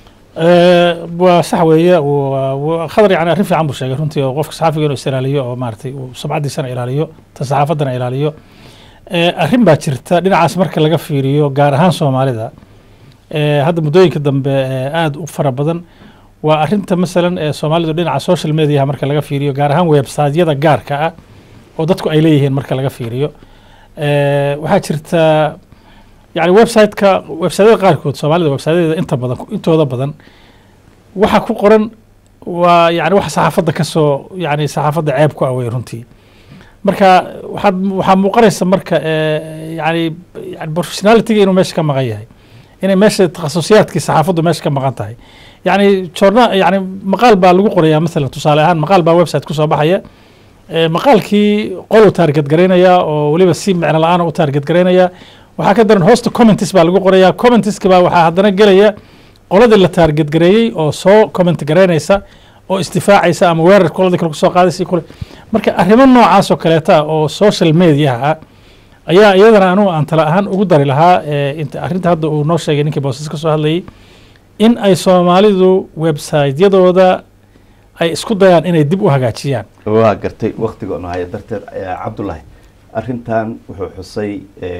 waa sax weeye khadar yani arrin fiican buu sheegay runtii oo qofka saxaafiga inuu is ilaaliyo oo maaragtay uu sumcaddiisana ilaaliyo ta saxaafaddana ilaaliyo arrin baa jirta dhinacaas marka laga fiiriyo gaar ahaan soomaalida hadda muddooyinka dambe aada u fara badan waa arrinta masalan ee soomaalidu dhinaca social mediaha marka laga fiiriyo gaar ahaan websiteyada gaarka ah oo dadku ay leeyihiin marka laga fiiriyo waxaa jirta yani websiteka websiteyada qaarkood soomaalida websiteyada inta badan intooda badan waxa ku qoran waa yani wax saxaafadda kasoo yani saxaafadda ceeb ku awey runtii marka waxaad waxaa muuqanaysa marka yani yani professionalityga inuu meesha ka maqan yahay inay meesha takhasusiyaadkii saxaafaddu meesha ka maqan tahay yani joorna yani maqaal baa lagu qorayaa masalan tusaale ahaan maqaal baa website kusoo baxaya maqaalkii qol u taarget garaynaya oo weliba si micno la-aana u taarget garaynaya waxaa ka daran hoosta commentis baa lagu qorayaa commentiska baa waxaa haddana gelaya qoladii la taarget gareeyey oo soo comment garaynaysa oo isdifaacaysa ama weerar qoladii kale kusoo qaadaysa kule marka arrimo noocaas oo kaleeta oo social mediaha ah ayaa iyadana anugu aan tala ahaan ugu dari lahaa arrinta hadda uu noo sheegay ninkii boosas ka soo hadlayay in ay soomaalidu websiteyadooda ay isku dayaan inay dib u hagaajiyaan waa gartay waktiga onu haya darteed cabdullaahi arrintan wuxuu xusay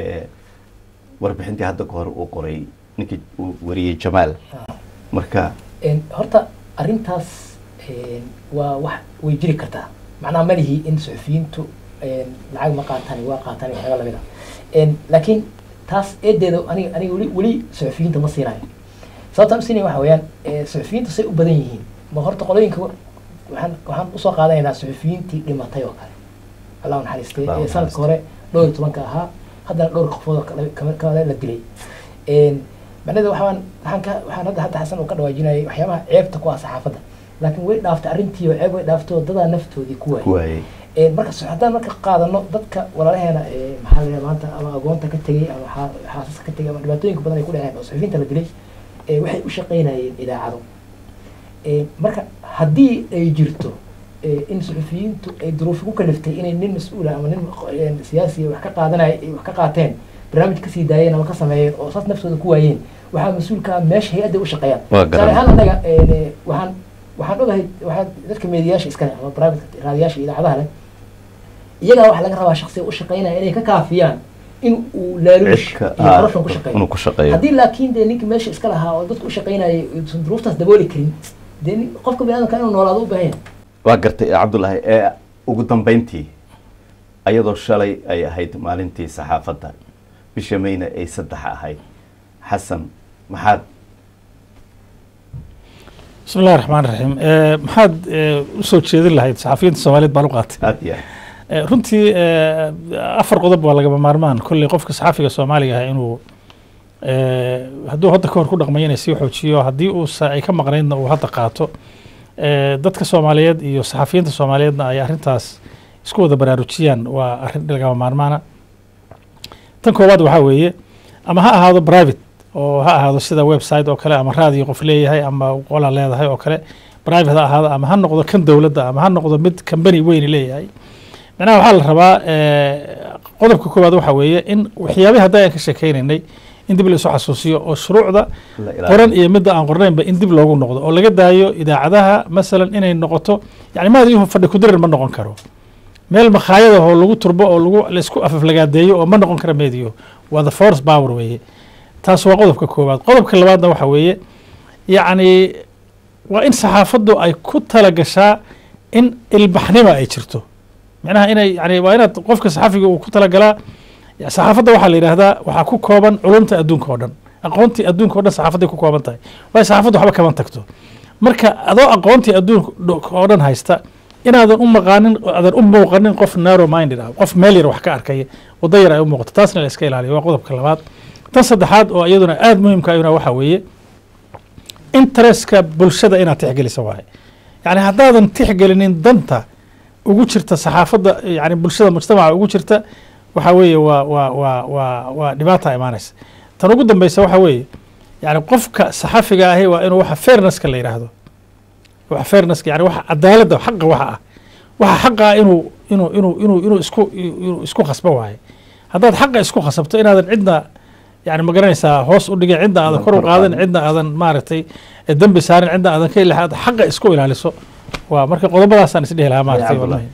warbixintii hadda ka hore uu qoray ninkii uu wariyey jamaal marka horta arrintaas waa wax way jiri kartaa macnaha malihii in suxufiyiintu lacag ma qaataan waa qaataan waxyaaba lamid ah laakiin taas eedeeda aniga aniga weli weli suxufiyiinta ma siinayo sababtaan u siinaya waxa weeyaan suxufiyiintu say u badan yihiin ma horta qolooyinka waxaan waxaan usoo qaadanaynaa suxufiyiintii dhimatay oo kale allah u naxariistay ee sanadka hore dhowr iyo tobanka ahaa haddana dhowr qofood oo kale la dilay macnaheeda waxaan waxaan ka waxaan hadda hadda xasan uu ka dhawaajinayay waxyaabaha ceebta ku ah saxaafadda laakiin way dhaaftay arrintii oo ceeb way dhaaftay oo dadaa naftoodii ku waayay marka haddaan marka qaadano dadka walaalaheena maxaa la maanta ama agoonta ka tegey ama xaasaska ka tegey ama dhibaatooyinka badan ay ku dhaceen oo suxufiyiinta la dilay waxay u shaqaynayeen idaacado marka haddii ay jirto in suxufiyiintu ay duruufi ku kaliftay inay nin mas-uula ama nin siyaasiya wax ka qaadanaya wax ka qaateen barnaamij kasii daayeen ama ka sameeyeen oo saas naftooda ku waayeen waxaa mas-uulka meesha hay-adda u shaqeeyaan tusaale ahaan annaga waxaan waxaan ogahay waxaa dadka meediyaasha iskale ama private raadiyaasha idaacadaha leh iyagaa waxaa laga rabaa shaksiga u shaqeynaya inay ka kaafiyaan in uu laaluush iyo corruption ku shaqeeyo haddii laakiin dee ninka meesha iska lahaa oo dadka u shaqeynayay uusan duruuftaas dabooli karin dee qofka biniadamka inuu noolaado u baahan yahay waa gartay cabdullaahi ee ugu dambeyntii ayadoo shalay ay ahayd maalintii saxaafadda bisha mayna ay saddex ahayd xasan maxaad bismi illahi raxmaan raxiim maxaad usoo jeedin lahayd saxafiyiinta soomaaliyeed baan u qaatay aad iyo runtii afar qodob waa lagama maarmaan kolley qofka saxafiga soomaaliga ah inuu hadduu hadda ka hor ku dhaqmayo inay sii xoojiyo haddii uusa ay ka maqnaydna uu hadda qaato dadka soomaaliyeed iyo saxafiyiinta soomaaliyeedna ay arrintaas isku wada baraarujiyaan waa arrin lagama maarmaana tan koowaad waxaa weeye ama ha ahaado private oo ha ahaado sida website oo kale ama raadiyo qof leeyahay ama qola leedahay oo kale private ha ahaado ama ha noqdo kan dowladda ama ha noqdo mid company weyni leeyahay macnaha waxaa la rabaa qodobka koowaad waxaa weeye in waxyaabihi hadda aan ka sheekeynaynay in dib la isu xasuusiyo oo shuruucda qoran iyo midda aan qornaynba in dib loogu noqdo oo laga daayo idaacadaha masalan inay noqoto yani maadiyuhu fadhi kudirir ma noqon karo meel makhaayada oo lagu turbo oo lagu laisku afaflagaadeeyo oo ma noqon kara meediyo waa the force power weeye taas waa qodobka koowaad qodobka labaadna waxa weeye yacni waa in saxaafaddu ay ku tala gashaa in ilbaxnima ay jirto micnaha inay yani waa inaad qofka saxafiga uu ku talagalaa saxaafadda waxaa la yidhaahdaa waxaa ku kooban culumta adduunka oo dhan aqoontii adduunka o dhan saxaafadday ku kooban tahay waayo saxaafaddu waxba kama tagto marka adoo aqoontii adduunka oo dhan haysta inaadan u maqaanin aadan u muuqanin qof narrow minded ah qof meel yar wax ka arkaya waddo yar ay u muuqato taasna la iska ilaaliyo waa qodobka labaad tan saddexaad oo iyaduna aada muhiimka ayuna waxaa weeye interestka bulshada inaad tixgelisa waaye yani haddaadan tixgelinin danta ugu jirta saxaafadda yani bulshada mujtamaca ugu jirta waxaa weeye waa waa waa waa waa dhibaata imaanaysa tan ugu dambeysa waxaa weeye yani qofka saxafiga ahi waa inuu waxa fairnesska la yidhaahdo waxa fairnesska yani waxa cadaaladda xaqa waxa ah waxa xaqa ah inuu inuu inuu inuu inuu isku inuu isku khasbo waaye haddaad xaqa isku khasabto inaadan cidna yani magaranaysaa hoos u dhigin cidna aadan kor u qaadin cidna aadan maaragtay dembi saarin cidna aadan ka ilaha aad xaqa isku ilaaliso waa marka qodobadaasaan isdhehi lahaa maaragtay wallahi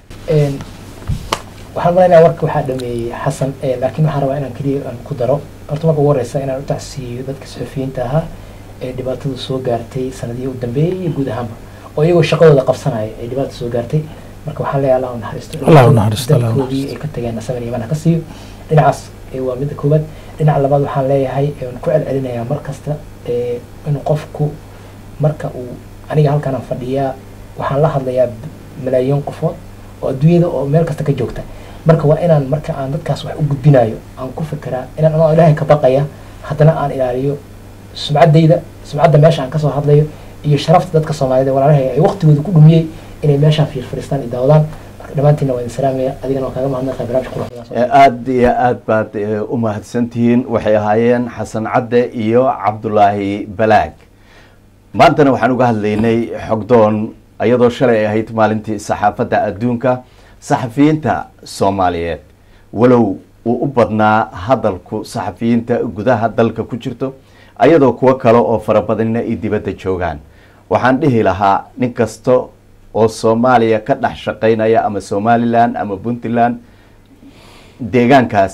waxaan malaynayaa warka waxaa dhameeyey xasan laakiin waxaan rabaa inaan keliya aan ku daro horta marka ugu horeysa inaan u tacsiiyo dadka suxufiyiinta ahaa ee dhibaatadu soo gaartay sanadihii u dambeeyey iyo guud ahaanba oo iyagoo shaqadooda qabsanaya ay dhibaata soo gaartay marka waxaan leeyahay allah u naxariisto Allah u naxariisto, Allah u dadkoodii ay ka tageen sabar iyo mana ka siiyo dhinacaas ee waa midda koowaad dhinaca labaad waxaan leeyahay aan ku celcelinayaa mar kasta ee inuu qofku marka uu aniga halkanaan fadhiyaa waxaan la hadlayaa malaayiin qofood oo adduunyada oo meel kasta ka joogta marka waa inaan marka aan dadkaas wax u gudbinayo aan ku fikiraa inaan anoo ilaahay ka baqaya haddana aan ilaaliyo sumcaddayda sumcadda meesha aan kasoo hadlayo iyo sharafta dadka soomaaliyed ee walaalahay ay waqtigooda ku dhumiyey inay meeshaan fiirfadhiistaan iyo daawadaan marka dhammaantiinna waa idin salaamaya adigana waan kaaga mahadnaqaya barnaamijka quruxda soo aada iyo aad baad eh, u mahadsantihiin waxay ahaayeen xasan cadde iyo cabdulaahi balaag maantana waxaan uga hadlaynay xogdoon iyadoo shalay ay ahayd maalintii saxaafadda adduunka saxafiyiinta soomaaliyeed walow uu u badnaa hadalku saxafiyiinta gudaha dalka ku jirto ayadoo kuwo kale oo fara badanina ay dibadda joogaan waxaan dhihi lahaa nin kasta oo soomaaliya ka dhex shaqaynaya ama somalilan ama puntland deegaankaas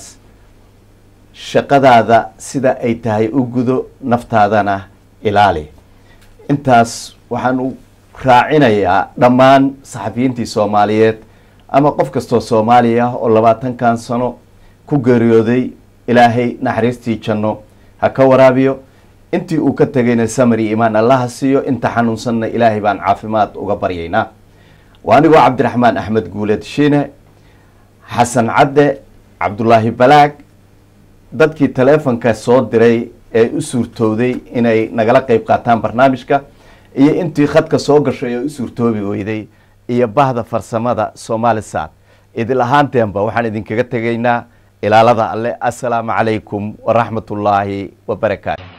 shaqadaada sida ay tahay u gudo naftaadana ilaali intaas waxaan u raacinayaa dhammaan saxafiyiintii soomaaliyeed ama qof kastoo soomaali ah oo labaatankan sano ku geeriyooday ilaahay naxariistii janno ha ka waraabiyo intii uu ka tegayna samari imaan allaha siiyo inta xanuunsanna ilaahay baan caafimaad uga baryaynaa waa anigoo cabdiraxmaan axmed guuleed shiine xasan cadde cabdulaahi balaag dadkii taleefonka soo diray ee u suurtowday inay nagala qeyb qaataan barnaamijka iyo intii khadka soo gashay oo u suurtoobi weyday iyo bahda farsamada somalisat idil ahaanteenba waxaan idinkaga tegaynaa ilaalada alle assalaamu calaykum waraxmat ullaahi wabarakaatu